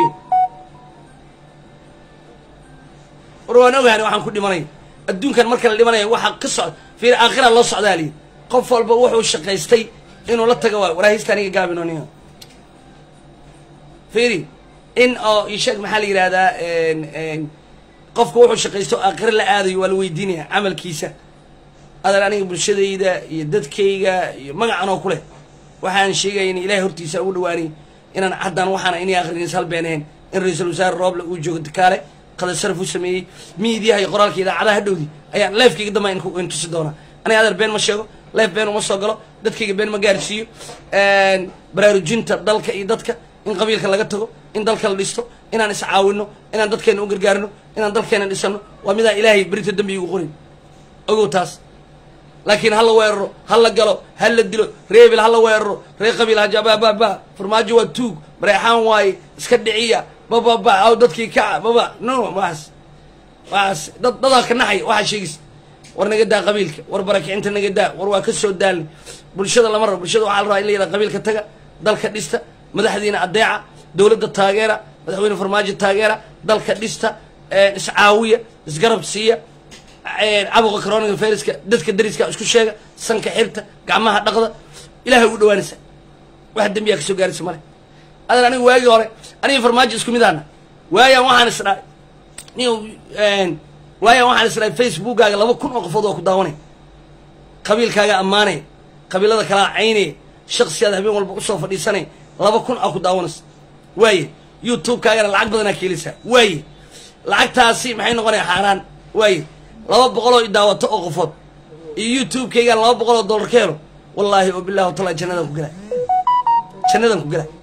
war waan ogahan waxaan ku dhimanay adduunkan marka la dhimanaya waxaa ka socda fiir aakhira loo socdaa liyi qof walba wuxuu shaqaystay inuu la taga waayo waraahista aniga gaabin oniga fiiri in oo isheeg maxaa la yidhahdaa qofka wuxuu shaqaysto aakhira la aadayo waa la weydiinaya camalkiisa adan aniga bulshadayda iyo dadkayga iyo magacan oo kuleh waxaan sheegaya in ilahay hortiisa ugu dhawaanay inaan haddaan waxaana inay akhrinis halbeenahayn in ra-iisul wasaare rooble uu joogo dakaale qadar sharaf u sameeyey miidiyaha iyo qoraalka idaacadaha hadhowdi ayaan leefkayga dambaa in tusi doonaa aniga adeer been ma sheego leef been uma soo galo dadkayga been ma gaarsiiyo baraarujinta dalka iyo dadka in qabiilka laga tago in dalka la dhisto inaan iscaawino inaan dadkeena u gargaarno inaan dalkeena dhisano waa midaan ilaahay berita dambi igu qorin ogow taas laakiin ha la weeraro ha la galo ha la dilo reebil ha la weeraro ree qabiil hajabababa farmaajo waa tuug bareexaan waaye iska dhiciya bababa aw dadkii kaca baba no waas waas dad dadaa ka naxaya waxaa sheegaysa war naga daa qabiilka war barakicinta naga daa war waa ka soo daalnay bulshada lama rabo bulshada waxaa la rabaa in la yidhaha qabiilka taga dalka dhista madaxdiina adeeca dowladda taageera madaxweyne farmaajo taageera dalka dhista iscaawiya isgarab siiya cabuqa coroniga fayraska dadka dariska isku sheega sanka xirta gacmaha dhaqda ilahay ugu dhawaanaysa wax dembiyaa kasoo gaaraysa male adan aniga waagii hore aniga farmaajo isku mid aana waayaan waxaan isdhahay nin waayaan waxaan isdhahay facebookkaaga laba kun oo qofood waa ku daawanay qabiilkaaga ammaanaya qabiilada kalaa caynaya shaksiyaad habeen walba usoo fadhiisanaya laba kun aa ku daawanaysa waaye youtube-kaagana lacag badanaa ka heleysaa waaye lacagtaasi maxay noqonaya xaaraan waaye laba boqoloo i daawato oo qofood iyo youtube-kaygaan laba boqol oo dollar ka helo wallaahi oo billahi watala jannadaan ku gelay jannadaan ku gelay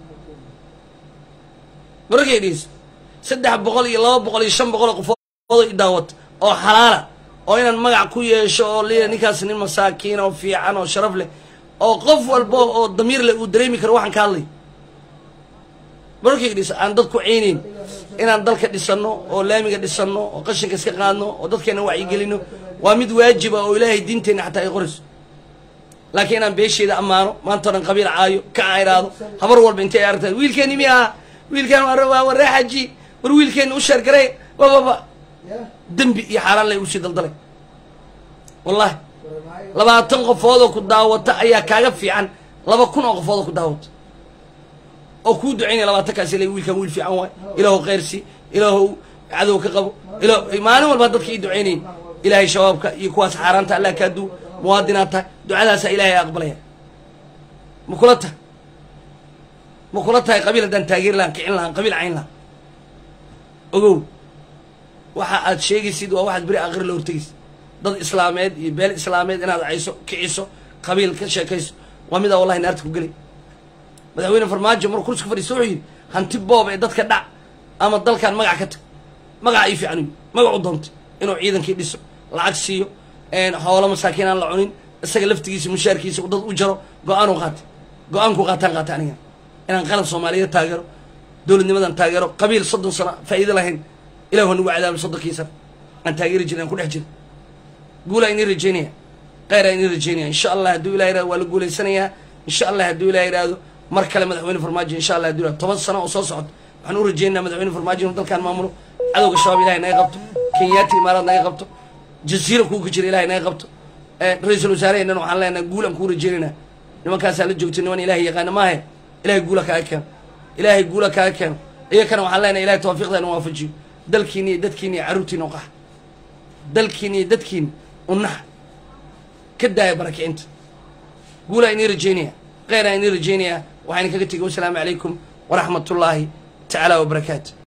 mararkay dhegeyso saddex boqol iyo laba boqol iyo shan boqol oo qofood i daawato oo xalaala oo inaan magac ku yeesho oo liya ninkaas nin masaakiin oo fiican oo sharaf leh oo qof walba oo damiir leh uu dareemi karo waxaan ka hadlay mararkay dhegeyso aan dad ku ceynayn inaan dalka dhisano oo laamiga dhisano oo qashinka iska qaadno oo dadkeena wacyigelino waa mid waajiba oo ilaahay diinteenna xataa ay qorayso laakiin inaan beesheeda ammaano maanta o dhan qabiil caayo ka cayraado habar walba intay aragtaa wiilkeeni mi aha wiilkaan waa waree xaji war wiilkeena u sheergarey bababa dembi iyo xaaraan lay usii daldalay wallahi labaatan qofoodoo ku daawata ayaa kaaga fiican laba kun oo qofoodoo ku daawata oo kuu ducaynaya labaatankaas ila wiilkaan wiil fiican waay ilaahu khayrsi ilaahu cadow ka qabo ila maalin walba dadka ii ducaynayn ilaahay shabaabka iyo kuwaas xaaraanta allah kaa duu muwaadinaad tahay ducadaasaa ilaahay aqbalaya ma kula tahay ma kula tahay qabiil haddaan taageeri lahaan kicin lahaan qabiil cayn lahaan ogow waxa aad sheegaysid waa waxaad beri aakhir la hortegaysa dad islaameed iyo beel islaameed inaad cayso kiciso qabiil ka sheekayso waa midaa wallahi naarta ku gelay madaxweyne farmaajo maruu kursi ku fadhiista wuxuu yidhi hanti boob ee dadka dhac ama dalkan magac ka tag magaca ii fiican uyi magacu doontay inuu ciidankii dhiso lacag siiyo xoolo masaakiin aan la cunin isaga laftigiisa mushaarkiisa dad u jaro go-aan u qaatay go-aankuu qaataan qaatay aniga inaan qaran soomaaliyeed taageero dowladnimadan taageero qabiil soddon sano faa'iido lahayn ilahu nagu cadaabay soddonkii sano aan taageeri jirin aan ku dhex jira guulaa inii rajeynaya kheyraa inii rajeynaya insha allah hadduu ilah yirahdo waa la guulaysanayaa insha allah hadduu ilah yidhaahdo mar kale madaxweyne farmaajo insha allah hadduu yirahdo toban sano oo soo socota waxaan u rajeynayaa madaxweyne farmaajo inuu dalkaan maamulo cadowga shabaab ilahay naga qabto kenyaati imaaraad naga qabto jasiira kuu ka jira ilahay naga qabto ra-iisul wasaareheenan waxaan leenahay guul aan kuu rajeynaynaa nimankaasaa la joogtay niman ilahay yaqaana maahe ilahay guula kaaga keeno ilaahay guula kaaga keeno iyakana waxaan leenahay ilahay tawfiiqda inu waafajiyo dalkiina iyo dadkiina iyo carruurtiina u qaxa dalkiina iyo dadkiina u naxa ka daaya barakicinta guulaa inii rajeynaya kheyraa inii rajeynaya waxaan kaga tegay wasalaamu calaykum waraxmat ullaahi tacaala wabarakaatu